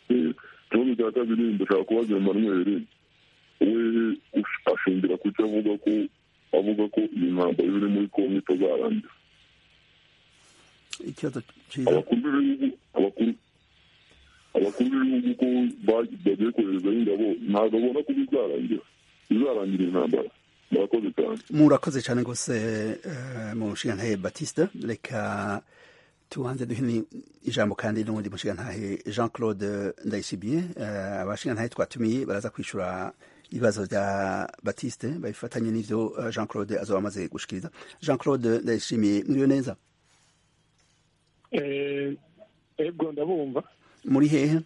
Eh, ikibazo cya kabiri ndashaka kubaza manweri we ush- ashingira ku cyo avuga ko avuga ko iyi ntambaro iri muri kongo itazarangira ikibazo ciza abakuru b'ibihugu abakuru abakuru b'ibihugu ko ba- bagiye koherezayo ingabo ntabwo abona ko bizarangira bizarangira intambara murakoze cyane murakoze cyane rwose eh, mushingantahe batiste reka tubanze duhe ijambo kandi n'ubundi mushingantahe jean claude ndayishimiye eh, abashingantahe twatumiye baraza kwishura ibibazo bya batiste babifatanye n'ibyo eh, jean claude azoba amaze gushikiriza jean claude ndayishimiye muriyo neza ego ndabumva muri hehe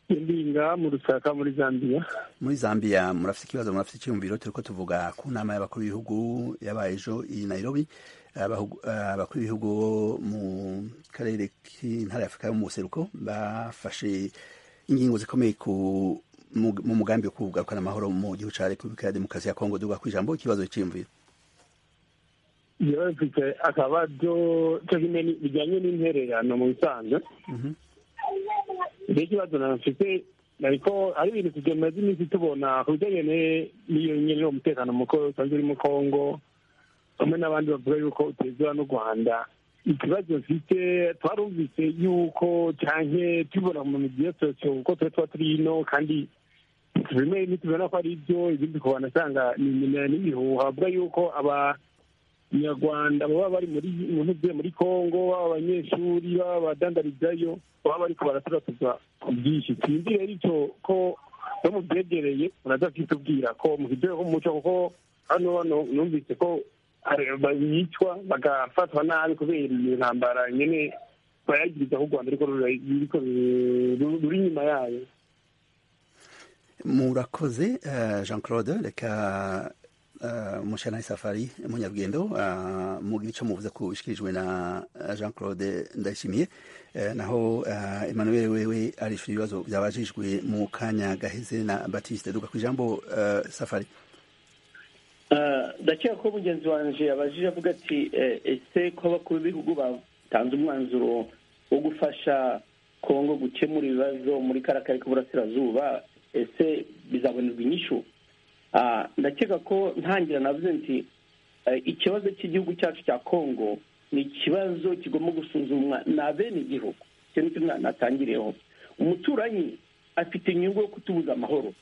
indinga mu rusaka muri zambia muri zambia murafite ikibazo murafite icyiyumviro turiko tuvuga ku nama y'abakuru b'ibihugu yabaye ejo i nairobi Abahu- abakuru b'ibihugu bo mu karere k'intara ya afurika yo mu buseruko bafashe ingingo zikomeye ku mu- mu mugambi wo kugarukana amahoro mu gihugu ca repubulika ya demokarasi ya kongo duga ku ijambo ikibazo cy'iyumviro iyo bafite akabazo cyo kimwe ni- bijyanye n'intererano mu bisanzwe Mhm. icyo kibazo nafite ariko ari ibintu tumaze iminsi tubona ku bijyanye ne- n'iyo nyine uwo mutekano muko usanzwe uri mu kongo bamwe n'abandi bavuga yuko utezwa n'u rwanda ikibazo mfite twarumvise yuko cyane tubibona mu migi ya sosiyo kuko tuba tuba turi ino kandi bimwe ntitubona ko ari ibyo ibindi kubana asanga ni iminara n'ibihuha bavuga yuko aba nyarwanda baba bari muri mu ntuze muri kongo baba abanyeshuri baba abadandarizayo baba bari kubaraturatuzwa ku bwinshi sinzi rero icyo ko no mu byegereye muraza kwitubwira ko mu kijyanye n'umuco kuko hano hano numvise ko are- bicwa bagafatwa nabi kubera iyo ntambara nyine bayagiriza ku rwanda ariko rura- ruriko ruru- ruri inyuma yayo murakoze eh, jean claude reka eh, mushana safari munyarugendo eh, mugira icyo muvuze ku bishikirijwe na eh, jean claude ndayishimiye Eh, naho eh, emmanuel wewe arishura ibibazo byabajijwe mu kanya gaheze na batiste duga ku ijambo eh, safari Ah, ndakeka ko mugenzi wanjye abajije avuga ati eh, ese ko abakuru b'ibihugu batanze umwanzuro wo gufasha kongo gukemura ibibazo muri kariya kari k'uburasirazuba ese bizabonerwa inyishu Ah, ndakeka ko ntangira navuze nti eh, ikibazo cy'igihugu cyacu cya kongo ni ikibazo kigomba gusuzumwa na bene igihugu icyo nicyo na- natangiriyeho umuturanyi afite inyungu yo kutubuza amahoro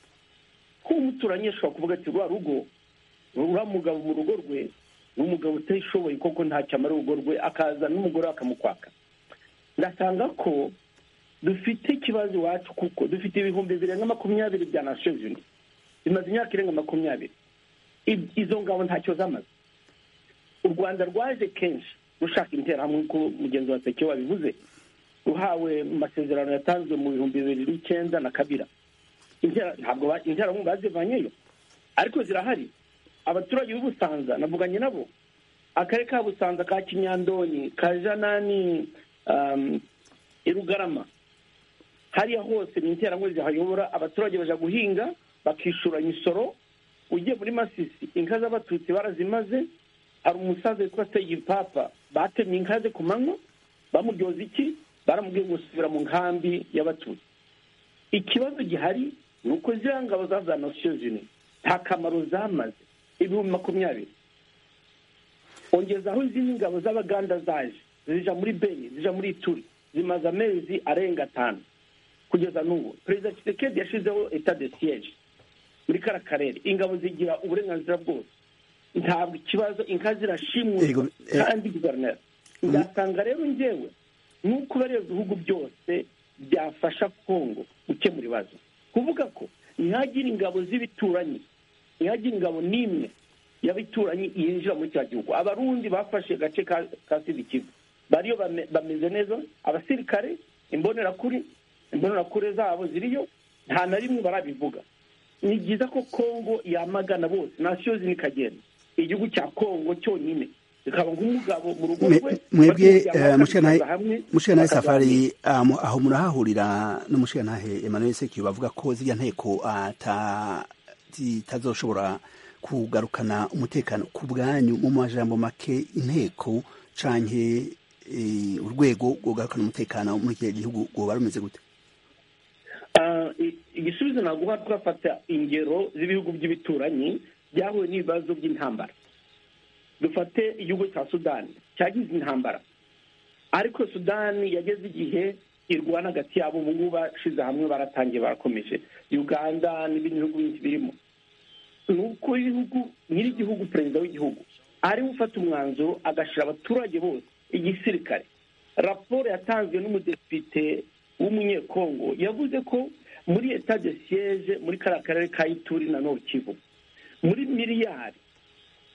kuba umuturanyi ashobora kuvuga ati rwa rugo uriya mugabo mu rugo rwe ni umugabo utishoboye koko ntacyo amara urugo rwe akaza n'umugore we akamukwaka ndasanga ko dufite ikibazo iwacu kuko dufite ibihumbi birenga makumyabiri bya nations unies bimaze imyaka irenga makumyabiri I- izo ngabo ntacyo zamaze u rwanda rwaje kenshi rushaka interahamwe ko mugenzi wa sekeo wabivuze uhawe mu masezerano yatanzwe mu bihumbi bibiri n'icyenda na kabira Intera- ntabwo ba- interahamwe bazivanyeyo ariko zirahari abaturage b'ubusanza navuganye nabo akarere ka busanza ka kinyandonyi ka janani um, i rugarama hariya hose ni interamwe zihayobora abaturage baja guhinga bakishura imisoro ugiye muri masisi inka z'abatutsi barazimaze hari umusaza witwa segipapa batemye inka ze ku manywa bamuryoza iki baramubwiye gusubira mu nkambi y'abatutsi ikibazo gihari ni uko ziriya ngabo za za nasiyo zine nta kamaro zamaze ibihumbi makumyabiri ongeza aho izindi ngabo z'abaganda zaje zija muri beni zija muri ituri zimaze amezi arenga atanu kugeza n'ubu perezida kisekedi yashyizeho etat de siege muri kara karere ingabo zigira uburenganzira bwose ntabwo ikibazo inka zirashimutse Yego, eh. kandi guverineri nzasanga rero njyewe nuko bariya bihugu byose byafasha kongo gukemura ibibazo kuvuga ko ntihagire ingabo z'ibituranyi ntihagire ingabo n'imwe y'abituranyi yinjira muri cya gihugu abarundi bafashe agace ka- ka sidikivu bariyo bame- bameze neza abasirikare imbonerakuri imbonerakure zabo ziriyo nta na rimwe barabivuga ni byiza ko kongo yamagana bose nasiyo zini ikagenda igihugu cya kongo cyonyine bikaba nk'umugabo mu rugo Mwe- rwe mwebwe bakajya eh, mushikantahe bakaza hamwe, mushikantahe bakaganira. safari ah, mu- aho murahahurira n'umushikantahe emmanuel sekiyo bavuga ko ziriya nteko ata- zitazoshobora kugarukana umutekano ku bwanyu mu majambo make inteko canke eh, urwego rwogarukana umutekano muri iki gihugu rwoba rumeze gute Ah, i- igisubizo naguha twafata ingero z'ibihugu by'ibituranyi byahuye n'ibibazo by'intambara dufate igihugu cya sudani cyagize intambara ariko sudani yageze igihe irwana hagati yabo ubu ngubu bashize hamwe baratangiye barakomeje uganda n'ibindi bihugu byinshi birimo ni uko ibihugu nyir'igihugu perezida w'igihugu ariwe ufata umwanzuro agashyira abaturage bose igisirikare raporo yatanzwe n'umudepite w'umunyekongo yavuze ko muri etat de siege muri kariya karere ka ituri na nord kivu muri miliyari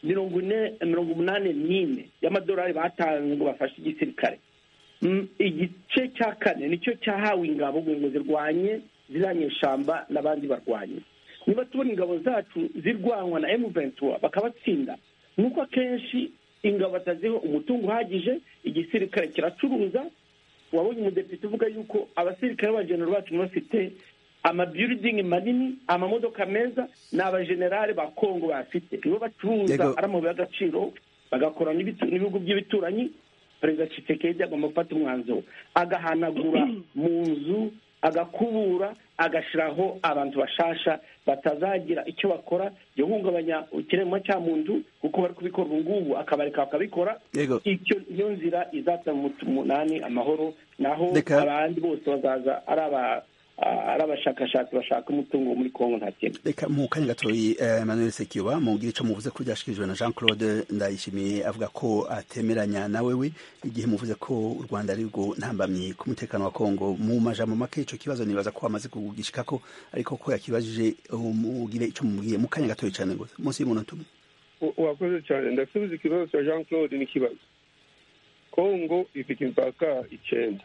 mirongo ine mirongo umunani n'ine y'amadolari batanze ngo bafashe igisirikare Mm, igice cya kane nicyo cyahawe ingabo ngo ngo zirwanye ziranyeshamba n'abandi barwanye niba tubona ingabo zacu zirwanwa na emu ventura bakabatsinda nuko akenshi ingabo bataziho umutungo uhagije igisirikare kiracuruza wabonye umudepite uvuga yuko abasirikare b'abajenerali bacu bafite amabiyuridingi manini amamodoka meza ni abajenerali ba kongo bafite nibo bacuruza Yego. ari amabuye y'agaciro bagakora n'ibitu- n'ibihugu by'ibituranyi perezida Tshisekedi agomba gufata umwanzuro agahanagura mu nzu agakubura agashyiraho abantu bashasha batazagira icyo bakora yo guhungabanya ikiremwa cya muntu kuko bari kubikora ubu ngubu akabareka bakabikora Yego. icyo iyo nzira izata mu munani amahoro naho Reka- abandi bose bazaza ari aba ari abashakashatsi bashaka umutungo muri kongo nta kintu reka mu kanya gatoyi eh, emmanuel sekiba mu bwire ico muvuze ko ryashikirijwe na jean claude ndayishimiye avuga ko atemeranya nawewe igihe muvuze ko u rwanda ari rwo ntambamye ku mutekano wa kongo mu majambo make ico kibazo nibaza ko amaze kugishikako ariko ko yakibajije umugire ico mumubwiye mu kanya gatoyi cane gusa munsi y'umunota umwe U- urakoze cyane ndasubiza ikibazo cya jean claude n'ikibazo kongo ifite imipaka icyenda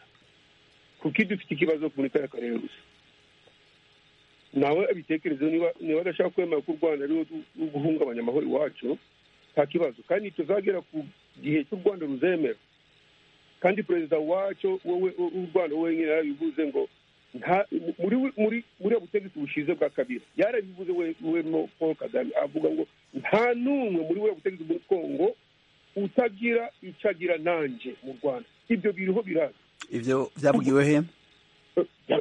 kuko ibyo ifite ikibazo muri kariya karere gusa nawe abitekereze niba niba adashaka kwemera ko u rwanda ariwe ru- guhungabanya amahoro iwacu nta kibazo kandi tuzagera ku gihe cy'u rwanda ruzemera kandi perezida wacu wowe w'u w'u rwanda wenyine yarabivuze ngo nta- muri muri buriya butegetsi bushize bwa kabira yarabivuze we- we no paul kagame avuga ngo nta n'umwe muri buriya butegetsi muri kongo utagira icyo agira nanjye mu rwanda ibyo biriho biraza ivyo vyavugiwe he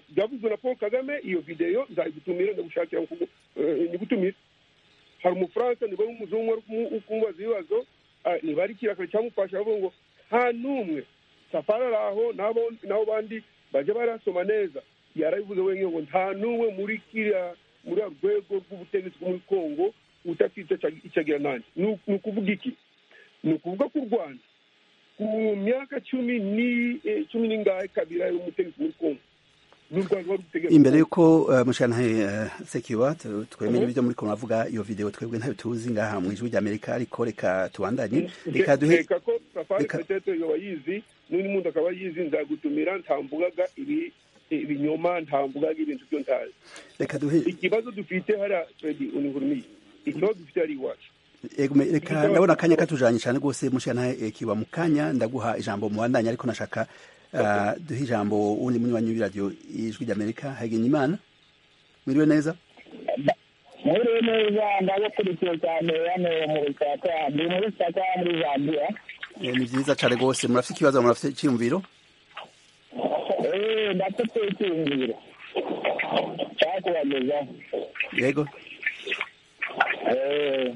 byavuzwe na paul kagame iyo videyo nzayigutumira ndagushakira ngo, eh, nyigutumire hari umufaransa niba ari umuzungu wari kumu- kumubaza ibibazo ah, niba ari kirakare cyamufasha aravuga ngo nta n'umwe safari ari aho n'abo- n'abo bandi bajya barasoma neza yarabivuze wenyine ngo nta n'umwe muri kiriya muri uru rwego rw'ubutegetsi bwo muri kongo udafite icyo- icyo agira nanjye ni uku- ni ukuvuga iki ni ukuvuga ko u rwanda ku myaka cumi ni eh, cumi n'ingahe kabira y'umutegetsi muri kongo imbere y'uko mushantahe sekiwa twemere ibyo muri ko muravuga iyo video twebwe ntayo tuzi ngaha mu ijwi ry'amerika ariko reka tubandanye reka duhe reka ko safari petete yoba yizi n'undi muntu akaba yizi nzagutumira ntamvugaga ibi ibinyoma ntamvugaga ibintu byo ntazi reka duhe ikibazo dufite hariya twebwe unihurumiye ikibazo dufite hariya iwacu Egume, reka ndabona akanya katujanye cyane rwose mushantahe kiwa mu kanya ndaguha ijambo mu bandanye ariko nashaka duhe ijambo wundi munywanyi w'iradiyo ijwi ry'amerika hagenya imana mwiriwe neza mwiriwe neza ndagukurikiye cyane hano mu rusaka ndi muri saka muri zambiya ni byiza cyane rwose murafite ikibazo murafite icyiyumviro eee ndafite icyiyumviro cyakubagezaho yego eee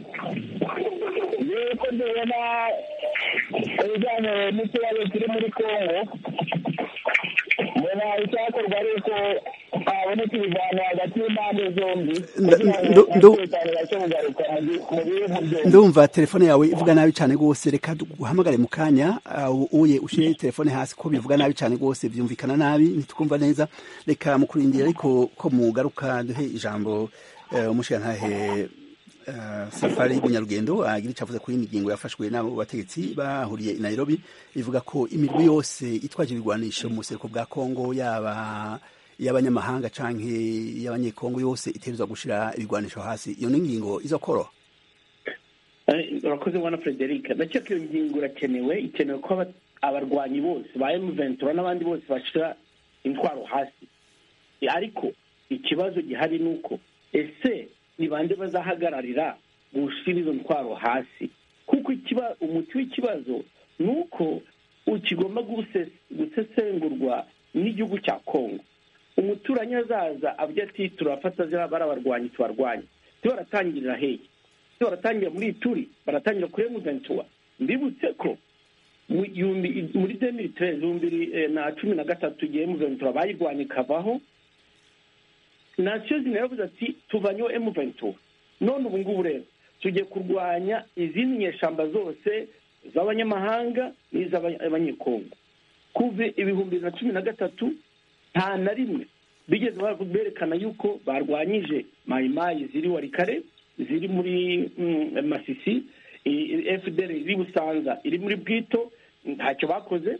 yuko ndabona ibijyanye n'ikibazo kiri muri kongo mbona icyakorwa ari uko haboneka ibivano hagati y'impande zombi Nda- kugira ngo ndu- ndu- umutekano ubashe kugaruka mu gi- mu bihugu byombi ndumva telefone yawe ivuga nabi cyane rwose reka duhamagare mu kanya uh, uye ushyire telefone hasi ko bivuga nabi cyane rwose byumvikana nabi ntitukumva neza reka mukurindira ariko ko mugaruka duhe ijambo eh, umushirantahe eh, safari y'umunyarugendo agira icyo avuze kuri iyi ngingo yafashwe n'abo bategetsi bahuriye i nairobi ivuga ko imirwi yose itwaje ibigwanisho mu buseruko bwa kongo yaba iy'abanyamahanga canke iy'abanyekongo yose itegerezwa gushira ibigwanisho hasi iyo ni ingingo izokoroha Eh, urakoze bwana frederic ndakeka iyo ngingo irakenewe ikenewe ko aba- abarwanyi bose ba emuventura n'abandi bose bashyira intwaro hasi Eh, ariko ikibazo gihari ni uko ese ni bande bazahagararira gushyira izo ntwaro hasi kuko ikiba umuti w'ikibazo ni uko kigomba guse- gusesengurwa n'igihugu cya kongo umuturanyi azaza avuga ati turafata ziriya bari abarwanyi tubarwanye tubaratangirira heye se baratangira muri ituri baratangira kuri emuventura mbibutse ko mu gihumbi muri demiri terezi ibihumbi bibiri, eh, na cumi na gatatu igihe emuventura bayirwanya ikavaho nasiyo zina yavuze ati tuvanyeho emuventura none ubu ngubu rero tugiye kurwanya izindi nyeshamba zose z'abanyamahanga n'iz'abanyekongo kuva ibihumbi bibiri na cumi na gatatu nta na rimwe bigeze bara- berekana yuko barwanyije mayimayi ziri warikare ziri muri mm, masisi fdr iri busanza iri muri bwito ntacyo bakoze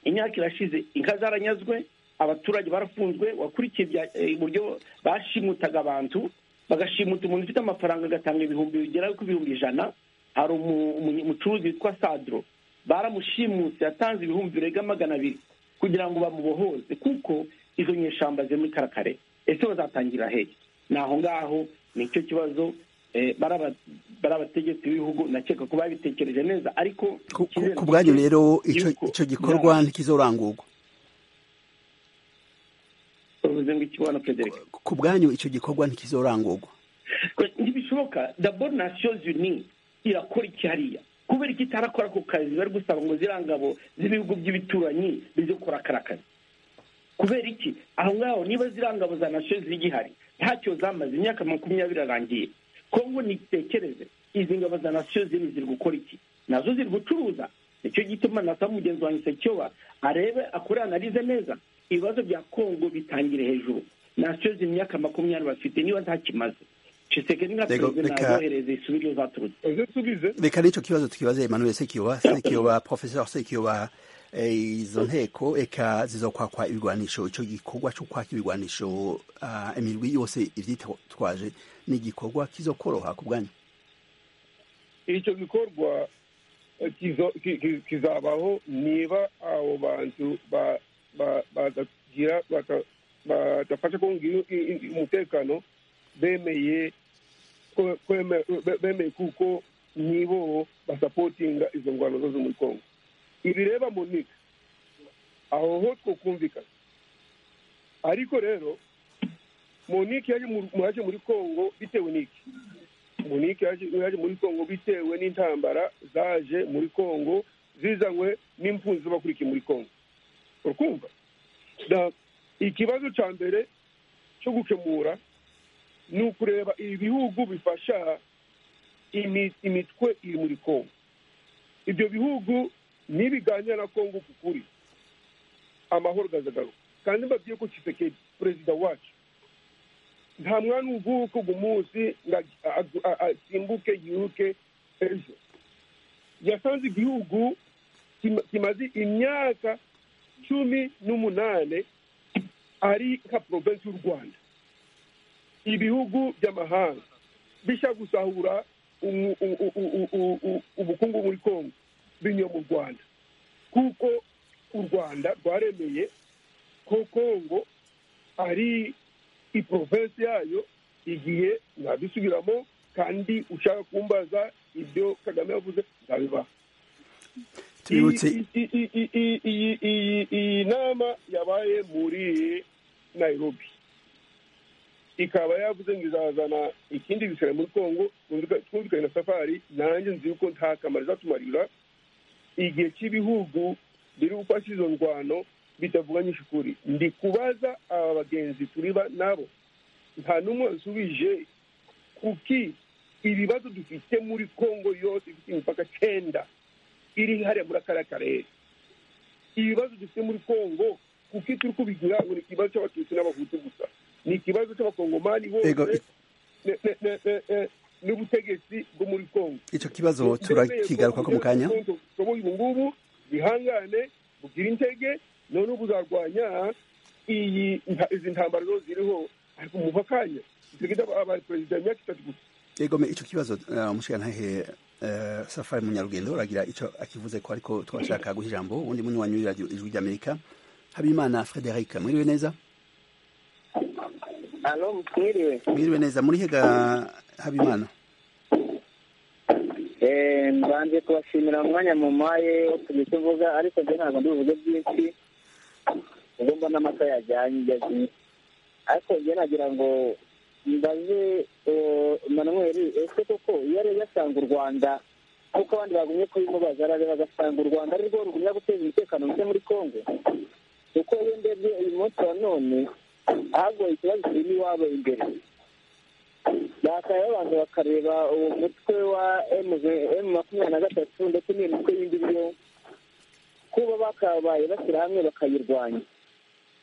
imyaka irashize inka zaranyazwe abaturage barafunzwe wakurikiye ibya- eh, uburyo bashimutaga abantu bagashimuta umuntu ufite amafaranga agatanga ibihumbi bigera ku bihumbi ijana hari umu- umu- umucuruzi witwa sadro baramushimutse yatanze ibihumbi birenga magana abiri kugira ngo bamubohoze kuko izo nyeshamba ziri muri karakare ese bazatangira hehe ni aho ngaho ni icyo kibazo eh, baraba- barabategetsi b'ibihugu nakeka ko babitekereje neza ariko Ku- ku icyizere ku bwanyu mfite rero ico yuko- ico gikorwa ntikizorangurwa uvuze ngo iki bwana frederic ku bwanyu ico gikorwa ntikizorangurwa ntibishoboka dabo nations unies irakora iki hariya kubera iki itarakora ako kazi bari gusaba ngo ziriya ngabo z'ibihugu by'ibituranyi bize gukora kara kazi kubera iki aho ngaho niba ziriya ngabo za nations zigihari ntacyo zamaze imyaka makumyabiri arangiye kongo nitekereze izi ngabo za nations zini ziri gukora iki nazo ziri gucuruza nicyo gituma nasaba mugenzi wanjye sekioba arebe akore analize neza ibibazo bya kongo bitangire hejuru nations imyaka makumyabiri bafite niba ntakimaze Tshisekedi nka Rego, perezida reka- nazohereze isubire iyo zaturutse ese usubize reka n'icyo kibazo tukibaze emmanuel sekiyoba sekiyoba professeur sekiyoba eh, izo nteko eka zizokwakwa ibigwanisho ico gikorwa co kwaka ibigwanisho ah, imirwi yose ivyitwaje ni igikorwa kizokoroha ku bwanyu icyo gikorwa eh, kizo- ki- ki- kizabaho niba abo bantu ba- ba- badagira bata- badafasha kunga i- i- i- umutekano bemeye ko- kweme- be- bemeye kuko nibo basapotinga izo ngwano zo zo muri kongo ibireba monika aho ho twokumvikana ariko rero monike yaje mu- yaje muri kongo bitewe n'iki munike yaje yaje muri kongo bitewe n'intambara zaje muri kongo zizanywe n'impunzi z'abakurikiye muri kongo urakumva Da- ikibazo cya mbere cyo gukemura ni ukureba ibihugu bifasha imi- imitwe iri muri kongo ibyo bihugu nibiganira na kongo ku kuri amahoro azagaruka kandi mbabwiye ko kisekedi perezida wacu nta mwana uvuka ugu munsi ngo ag- ag- a- asimbuke yiruke ejo yasanze igihugu kima- kimaze imyaka cumi n'umunane ari nka provensi y'u rwanda ibihugu by'amahanga bishaka gusahura umu- u- u- u- u- u- ubukungu muri kongo binyuye mu rwanda kuko u rwanda rwaremeye ko kongo ari iprovensi yayo igihe ntabisubiramo kandi ushaka kumbaza ibyo kagame yavuze ntabibaho tubibutse iyi- iyi- iyi- iyi- iyi- iyi- iyi- iyi nama yabaye muri nairobi ikaba yavuze ngo izazana ikindi gisirare muri kongo twumvika- twumvikanye na safari nanjye nzi yuko nta kamaro izatumarira igihe cy'ibihugu biri gufasha izo ndwano bitavuganyije ukuri ndi kubaza aba bagenzi turiba nabo nta n'umwe wasubije kuki ibibazo dufite muri kongo yose ifite imipaka cyenda iri hariya muri kariya karere ibibazo dufite muri kongo kuko turi kubigira ngo ni ikibazo cy'abatutsi n'abahutu gusa ni ikibazo cy'abakongomani Ego, bose i- ne- ne- ne- ne- ne- n'ubutegetsi bwo muri kongo icyo kibazo turakigaruka ko mu kanya ushoboye ubu ngubu bihangane bugire intege noneho buzarwanya iyi nta- izi ntambara zo ziriho ariko muva akanya dusigaye aba perezida imyaka itatu gusa egome icyo kibazo eh, umushikirantahe eh, safari munyarugendo uragira icyo akivuze ko ariko twashaka guha ijambo ubundi munywanyi w'iradiyo ijwi ry'amerika habimana frederic mwiriwe neza alo mwiriwe mwiriwe neza muri hega habimana Eh, mbanje kubashimira umwanya mu maye wo kujya tuvuga ariko byo ntabwo ndibuvuge byinshi ubwo mbona amata yajyanye yagiye ariko njye nagira ngo mbaze eh, manuel ese koko iyo areba asanga u rwanda kuko abandi bagumye kubimubaza arareba agasanga u rwanda ari rwo rugumya guteza umutekano muke muri congo kuko iyo ndebye uyu munsi wa none hagoye ikibazo kirimo iwabo imbere bakabaye abantu bakareba uwo mutwe wa emu makumyabiri na gatatu ndetse n'iyo mitwe yindi yo kuba bakabaye bashyira hamwe bakayirwanya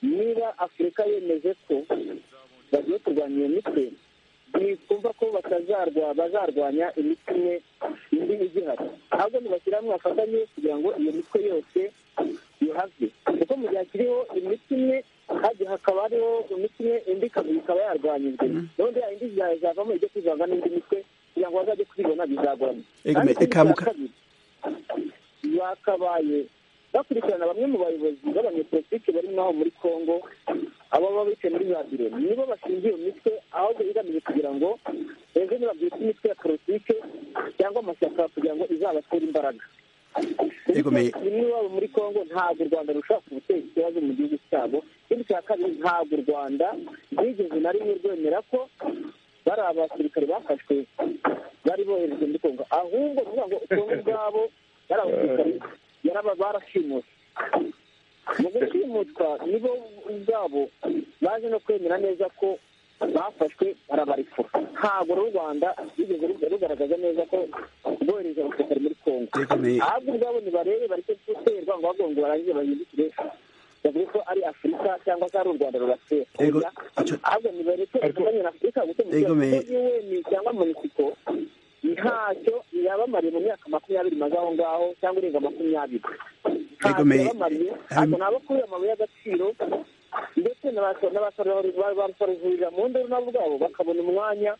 niba afurika yemeje ko bagiye kurwanya iyo mitwe ni kumva ko batazarwa bazarwanya imitwe imwe indi igihari ahubwo nibashyira hamwe bafatanye kugira ngo iyo mitwe yose yuhave kuko mu gihe kiriho imitwe imwe hajya hakaba hariho imitwe imwe indi ikaba ikaba yarwanyijwe gahunda ya indi zavamo ibyo kwivanga n'indi mitwe kugira ngo bazajye kubibona bizagorana Ego, Kandi eka ikindi cya muka- kabiri, bakabaye bakurikirana bamwe mu bayobozi b'abanyepolitiki bari ngaho muri congo abo baba bicaye muri za biro nibo bashinzwe iyo mitwe ahubwo igamije kugira ngo ejo nibabyutse imitwe ya politike cyangwa amashyaka kugira ngo izabatere imbaraga Egome- bimwe iwabo muri congo ntabwo u rwanda rushobora guteza ikibazo mu gihugu cyabo ikindi cya kabiri ntabwo u rwanda rwigeze na rimwe rwemera ko bari abasirikare bafashwe bari boherejwe muri congo ahubwo kuvuga ngo congo ubwabo bari abasirikare yaraba barashimuse mu gushimutwa nibo ubwabo baje no kwemera neza ko bafashwe barabarikura ntabwo rero u rwanda rwigeze ruga- rugaragaza neza ko rwohereza abasirikare muri congo Egome- ahubwo ubwabo ntibarebe bareke guterwa ngo bagongo barangije bahindukire bavuge ko ari afurika cyangwa se ari u rwanda rubatera Ego- oya ahubwo nibareke bafatanye na afurika gukemura Ego me- ikibazo yuweni cyangwa mexico ntacyo yabamariye mu myaka makumyabiri maze aho ngaho cyangwa irenga makumyabiri Ego ntacyo me- yabamariye Ham- ntabwo nabo kuri amabuye y'agaciro ndetse n'abasorehurira mu nduru nabo ubwabo bakabona umwanya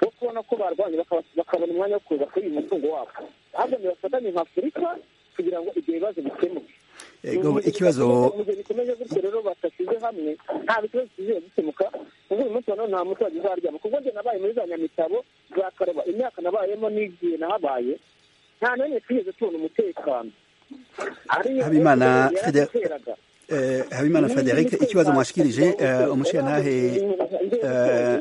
wo kubona ko barwanye bakaba- bakabona umwanya wo kuza kuri uyu mutungo wabo ahubwo nibafatanye nka afurika kugira ngo ibyo bibazo bikemuke egome ikibazo mu gihe bikomeje gutyo rero badashyize hamwe nta bibazo bigiye bikemuka kuko uyu munsi wa none nta muturage uzaryama kuko njye nabaye muri za nyamitabo za kareba imyaka nabayemo n'igihe nahabaye nta n'imwe twigeze tubona umutekano ariyo Habimana, Fede- yarateraga Eh, Habimana Frederic ikibazo mwashikirije eh, umushikirantahe eh,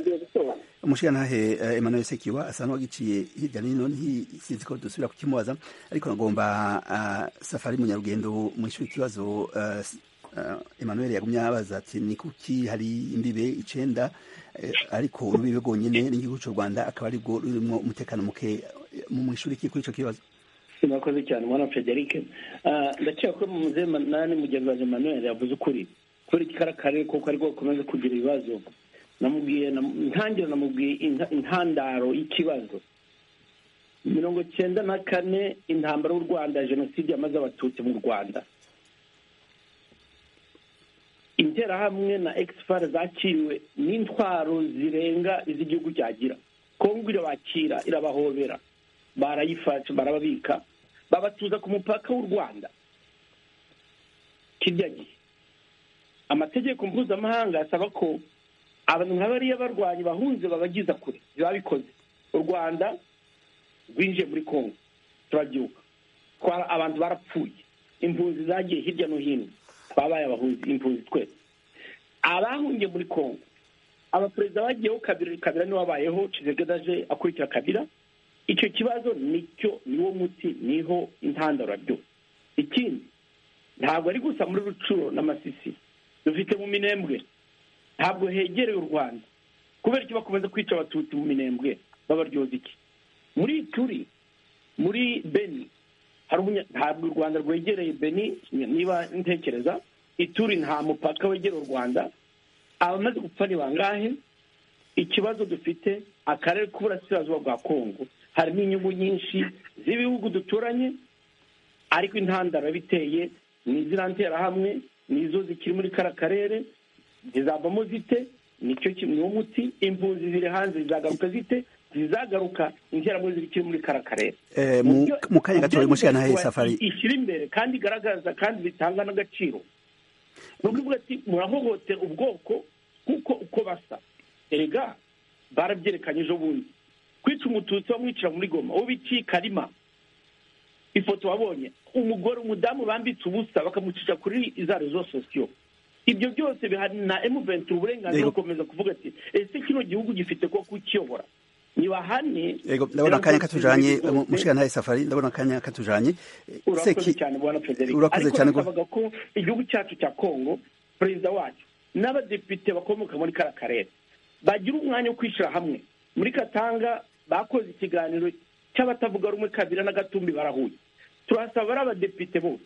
umushikirantahe eh, Emmanuel Sekiwa asa n'uwagiciye hirya n'ino nti- sinzi ko dusubira kukimubaza ariko nagomba ah, safari munyarugendo mu ishuri ikibazo eh, s- eh, Emmanuel yagumye abaza ati ni kuki hari imbibe icenda eh, ariko urubibe rwonyene n'igihugu cy'u Rwanda akaba ari rwo rurimo umutekano muke eh, mu ishuri kuri ico kibazo murakoze cyane mwana frederic ndakeka ko muzehe manani mugenzi wanjye manuel yavuze ukuri kubera iki kariya karere kuko ariko gakomeza kugira ibibazo namubwiye intangiriro namubwiye intandaro y'ikibazo mirongo cyenda na kane intambara y'u rwanda jenoside yamaze abatutsi mu rwanda interahamwe na egisipara zakiriwe n'intwaro zirenga iz'igihugu cyagira kongo irabakira irabahobera barayifashe barababika babatuza ku mupaka w'u rwanda kirya gihe amategeko mpuzamahanga asaba ko abantu nka bariya barwanyi bahunze babageza kure biba bikoze u rwanda rwinjiye muri kongo turabyuka abantu barapfuye impunzi zagiye hirya no hino babaye abahunzi impunzi twese abahungiye muri kongo abaperezida bagiyeho kabiri kabira niwe wabayeho kizegedaje akurikira kabira icyo kibazo nicyo niwo muti niho intandaro byose ikindi ntabwo ari gusa muri rucuro n'amasisi dufite mu minembwe ntabwo hegereye u rwanda kubera ko bakomeza kwica abatutsi mu minembwe babaryoza iki muri turi muri beni ntabwo u rwanda rwegereye beni niba ntekereza ituri nta mupaka wegereye u rwanda abamaze gupfa ni bangahe ikibazo dufite akarere k'uburasirazuba bwa kongo harimo inyungu nyinshi z'ibihugu duturanye ariko intandaro biteye ni izina nterahamwe nizo zikiri muri kara karere zizavamo zite nicyo kimwe umuti impunzi ziri hanze zizagaruka zite zizagaruka interahamwe zikiri muri kara karere mu kanya gato bari gushyira nahe safari ishyira imbere kandi igaragaza kandi bitanga n'agaciro ni ukuvuga ati murahohotera ubwoko kuko uko basa erega barabyerekanye ejo bundi kwica umututsi bamwicira muri goma uwo biciye karima ifoto wabonye umugore umudamu bambitse ubusa bakamucisha kuri za rezo sosiyo ibyo byose bihari na emuventi uburenganzira bukomeza kuvuga ati ese kino gihugu gifite ko kukiyobora ntibahane ndabona akanya katujanye mushikana nawe safari ndabona akanya katujanye urakoze cyane bwana frederic ariko nasabaga ko igihugu cyacu cya kongo perezida wacu n'abadepite bakomoka muri kara karere bagira umwanya wo kwishyira hamwe muri katanga bakoze ikiganiro cy'abatavuga rumwe kabira na gatumbi barahuye turasaba ari abadepite bose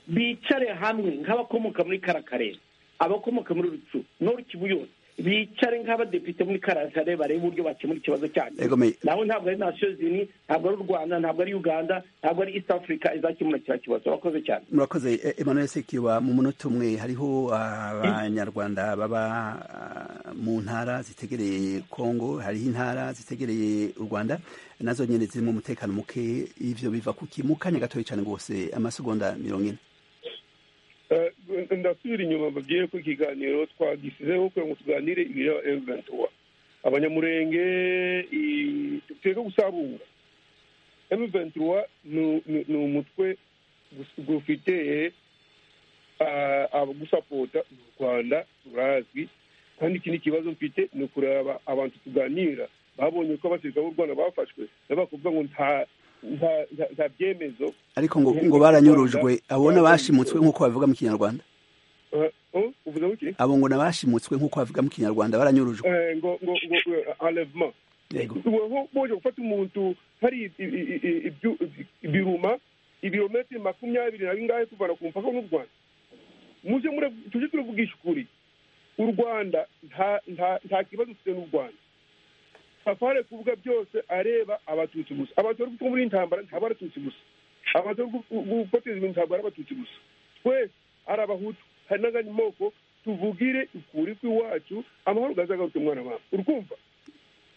bicare hamwe nk'abakomoka muri kara karere abakomoka muri rucu nori kibu yose bicare nk'abadepite muri kara karere barebe uburyo bakemura ikibazo cyanyu nawe ntabwo ari nasiyo zini ntabwo ari u rwanda ntabwo ari uganda ntabwo ari east africa izakemura kiriya kibazo urakoze cyane murakoze emmanuel sekiwa mu munota umwe hariho abanyarwanda baba mu ntara zitegereye congo hariho intara zitegereye u rwanda nazo nyine zirimo umutekano muke ivyo biva kuki mu kanya gatoya cyane rwose amasegonda mirongo ine ndasubira inyuma babwiye ko ikiganiro twagisizeho kugira ngo tuganire ibireba emuventuwa abanyamurenge teka gusarura emuventuwa ni umutwe gufite gusapota u rwanda turazwi kandi ikindi kibazo mfite ni ukureba abantu tuganira babonye ko abasirikare b'u rwanda bafashwe n'abakuvuga ngo nta nta byemezo ariko ngo ngo baranyurujwe abo n'abashimutswe nk'uko babivuga mu kinyarwanda abo ngo n'abashimutswe nk'uko babivuga mu kinyarwanda baranyurujwe ngo ngo ngo enlèvement ngo boje gufata umuntu hari ibiruma ibirometero makumyabiri na bingahe kuvana ku mupaka n'u rwanda muje tujye turavugisha ukuri u rwanda nta kibazo dufite n'u rwanda safari kuvuga byose areba abatutsi gusa abatutsi kuko muri intambara ntabwo ari abatutsi gusa abatutsi guteza ibintu ntabwo ari abatutsi gusa twese ari abahutu hari n'akanyamoko tuvugire ukuri kw'iwacu amahoro gazagarutse umwana wawe urukumva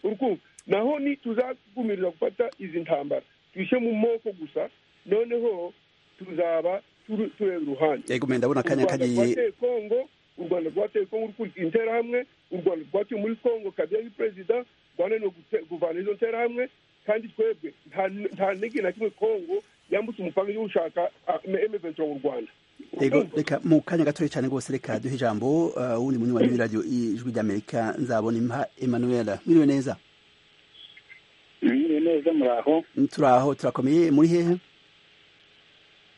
urukumva naho ni tuzagumirira gufata izi ntambara twishe mu moko gusa noneho tuzaba tureba iruhande yego ndabona akanya kagiye kongo u rwanda rwateye kongo rukurikiye interahamwe u rwanda rwateye muri kongo kabiri ari perezida rwanda ni ukuvana izo nterahamwe kandi twebwe nta ntege na kimwe kongo yambutse umupaka yo gushaka emeventura mu rwanda ego reka mu kanya gatoya cyane rwose reka duhe ijambo wundi munywanyi w'iradiyo ijwi ry'amerika nzabona impa emanuela mwiriwe neza mwiriwe neza muraho turaho turakomeye muri hehe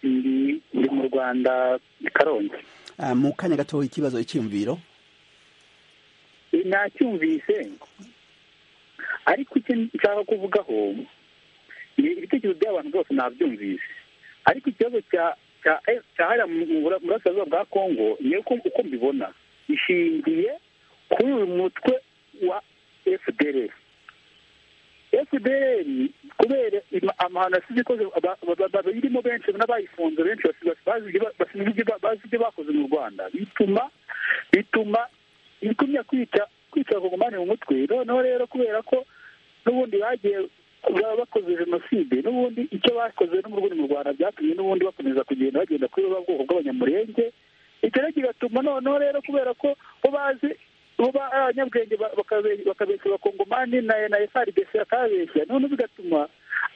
ndi mu rwanda karongi mu kanya gatoya ikibazo icyiyumviro nacyumvise ariko icyo nshaka kuvugaho ibitekerezo by'abantu bose nabyumvise ariko ikibazo cya hariya mu burasirazuba bwa kongo niyo uko mbibona ishingiye kuri uyu mutwe wa fdr fdr kubera amahano asize ikoze bayirimo benshi n'abayifunze benshi bazi ibyo bakoze mu rwanda bituma bituma igumya kwica kwica kugumane mu mutwe noneho rero kubera ko n'ubundi bagiye baba bakoze jenoside n'ubundi icyo bakoze n'ubundi mu rwanda byatumye n'ubundi bakomeza kugenda bagenda kuri ba bwoko bw'abanyamurenge icyo rero kigatuma noneho rero kubera ko bo bazi kuba abanyabwenge bakabeshya abakongomani na frdc akababeshya none bigatuma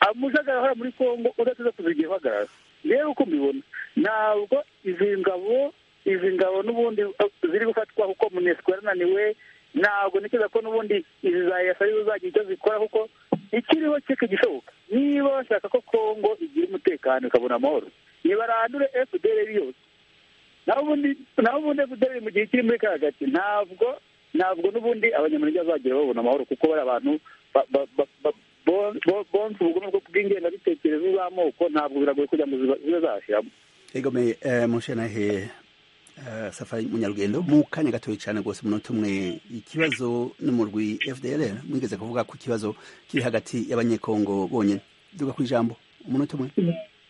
amujagara ahora muri congo udatuza kuzigira uhagarara rero uko mbibona ntabwo izi ngabo izi ngabo n'ubundi ziri gufatwa kuko munesco yarananiwe ntabwo ntekereza ko n'ubundi izi za esa arizo zagira icyo zikora kuko ikiriho cye kigishoboka niba bashaka ko congo igira umutekano ikabona amahoro nibarandure fdr yose naho ubundi naho ubundi fdr mu gihe kiri muri ka gace ntabwo ntabwo n'ubundi abanyamurenge bazagira babona amahoro kuko bari abantu bonse ubugome bw'ingengabitekerezo z'amoko ntabwo biragoye kugira ngo zibe zashyiramo egomeye mushenahe safari munyarugendo mu kanya gatoya cyane rwose umunota umwe ikibazo n'umurwi fdr mwigeze kuvuga ku kibazo kiri hagati y'abanyekongo bonyine duga ku ijambo umunota umwe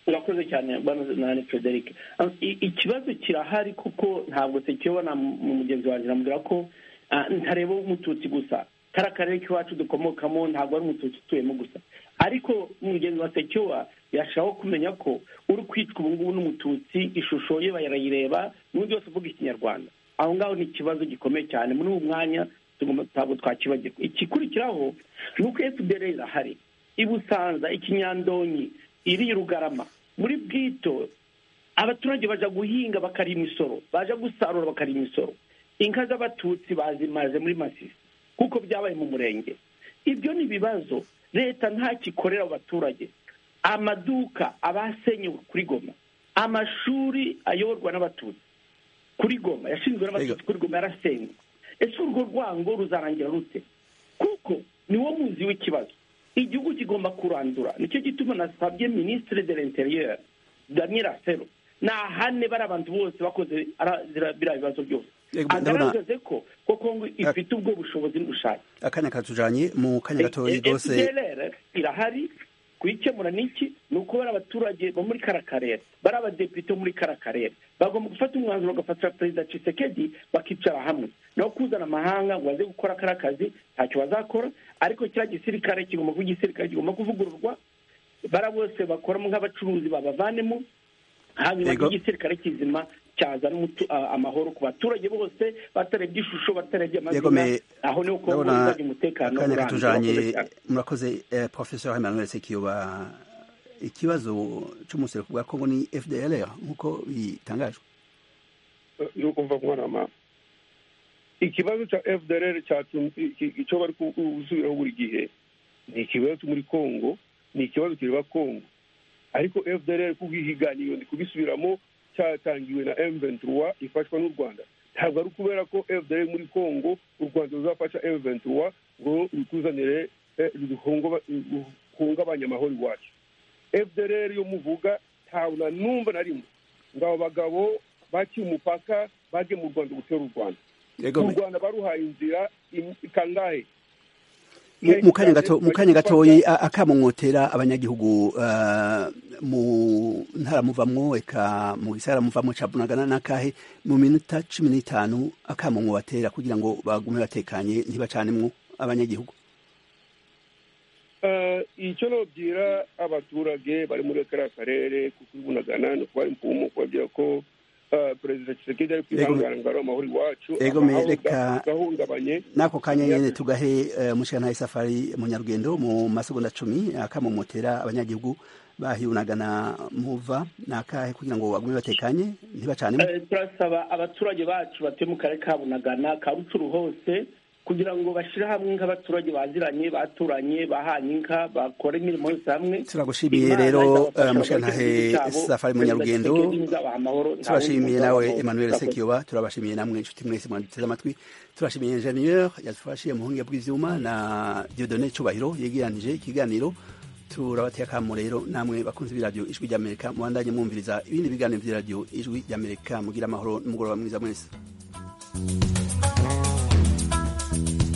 urakoze cyane bano nani frederic ikibazo kirahari kuko ntabwo sekibona mu mugenzi wanjye namubwira ko ntareba umututsi gusa kariya karere k'iwacu dukomokamo ntabwo ari umututsi utuyemo gusa ariko mugenzi wa sekiwa yashakaho kumenya ko uri kwitwa ubu ngubu n'umututsi ishusho ye barayireba n'undi wese uvuga ikinyarwanda aho ngaho ni ikibazo gikomeye cyane muri uwo mwanya ntabwo twakibagirwa igikurikiraho ni uko fdr irahari ibusanza ikinyandonyi iri rugarama muri bwito abaturage bajya guhinga bakarya imisoro baje gusarura bakarya imisoro inka z'abatutsi bazimaje muri masisi kuko byabaye mu murenge ibyo ni ibibazo leta ntacyo ikorera abaturage amaduka abasenyewe kuri goma amashuri ayoborwa n'abatutsi kuri goma yashinzwe n'abatutsi kuri goma yarasenywe ese urwo rwango ruzarangira rute kuko niwo muzi w'ikibazo igihugu kigomba kurandura nicyo gituma nasabye minisitiri de l'interieur daniel asero nahane bari abantu bose bakoze biriya bibazo byose agaragaze ko koko ngo ifite ubwo bushobozi n'ubushake akanya katujanye mu kanya gatoya rwose irahari kuyikemura niki ni uko bari abaturage bo muri kara karere bari abadepite bo muri kara karere bagomba gufata umwanzuro bagafatira perezida cisekedi bakicara hamwe no kuzana amahanga ngo baze gukora kariya kazi ntacyo bazakora ariko kiriya gisirikare kigomba kuba igisirikare kigomba kuvugururwa bara bose bakoramo nk'abacuruzi babavanemo hanyuma igisirikare kizima cyazana amahoro ku baturage bose batarebye ishusho batarebye amazina aho niho ko uzajya umutekano urambye murakoze professeur emmanuel sekiyoba ikibazo cy'umuseruko bwa kongo ni fdlr nk'uko bitangajwe ni ukuva kubarama ikibazo cya fdr icyo bari gusubiraho buri gihe ni ikibazo muri congo ni ikibazo kireba congo ariko fdr kubwihiganiro ndi kubisubiramo cyatangiwe na m23 ifashwa n'u rwanda ntabwo ari ukubera ko fdr muri congo u rwanda ruzafasha m23 ngo rutuzanire ruhungabanye amahoro iwacu fdr yo muvuga ntabwo na numva na rimwe ngo abo bagabo baciye umupaka bajye mu rwanda gutera u rwanda mu rwanda baruhaye inzira kangahe mu kanya gato mu kanya gatoyi akamumwotera abanyagihugu mu ntara muvamwo eka mu gisagara muvamwo ca bunagana n'akahe mu minota cumi n'itanu akamumwo batera kugira ngo bagume batekanye ntibacanemwo abanyagihugu icyo nobwira abaturage bari muri kariya karere kuko bunagana ni ukubari mpumu kubabwira ko perezida kisekedi ari kwihangana ngo amahoro iwacu gahungabanye n'ako kanya nyine tugahe mushikana isafari munyarugendo mu masegonda cumi akamomotera abanyagihugu bahiyunagana muva nakahe kugira ngo bagume batekanye ntibacane turasaba abaturage bacu batuye mu karere ka bunagana ka rucuru hose kugira ngo bashyire hamwe nk'abaturage baziranye baturanye bahanye inka bakora imirimo yose hamwe turagushimiye rero mushantahe safari munyarugendo turashimiye nawe emmanuel sekiyoba turabashimiye namwe inshuti mwese mwaduteze amatwi turashimiye ingenieur yadufashije mu buhinga bw'ibyuma na diodone cyubahiro yegeranije ikiganiro turabateye akamo rero namwe bakunze b'iradiyo ijwi ry'amerika mubandanye mwumviriza ibindi biganiro by'iradiyo ijwi ry'amerika mugira amahoro n'umugoroba mwiza mwese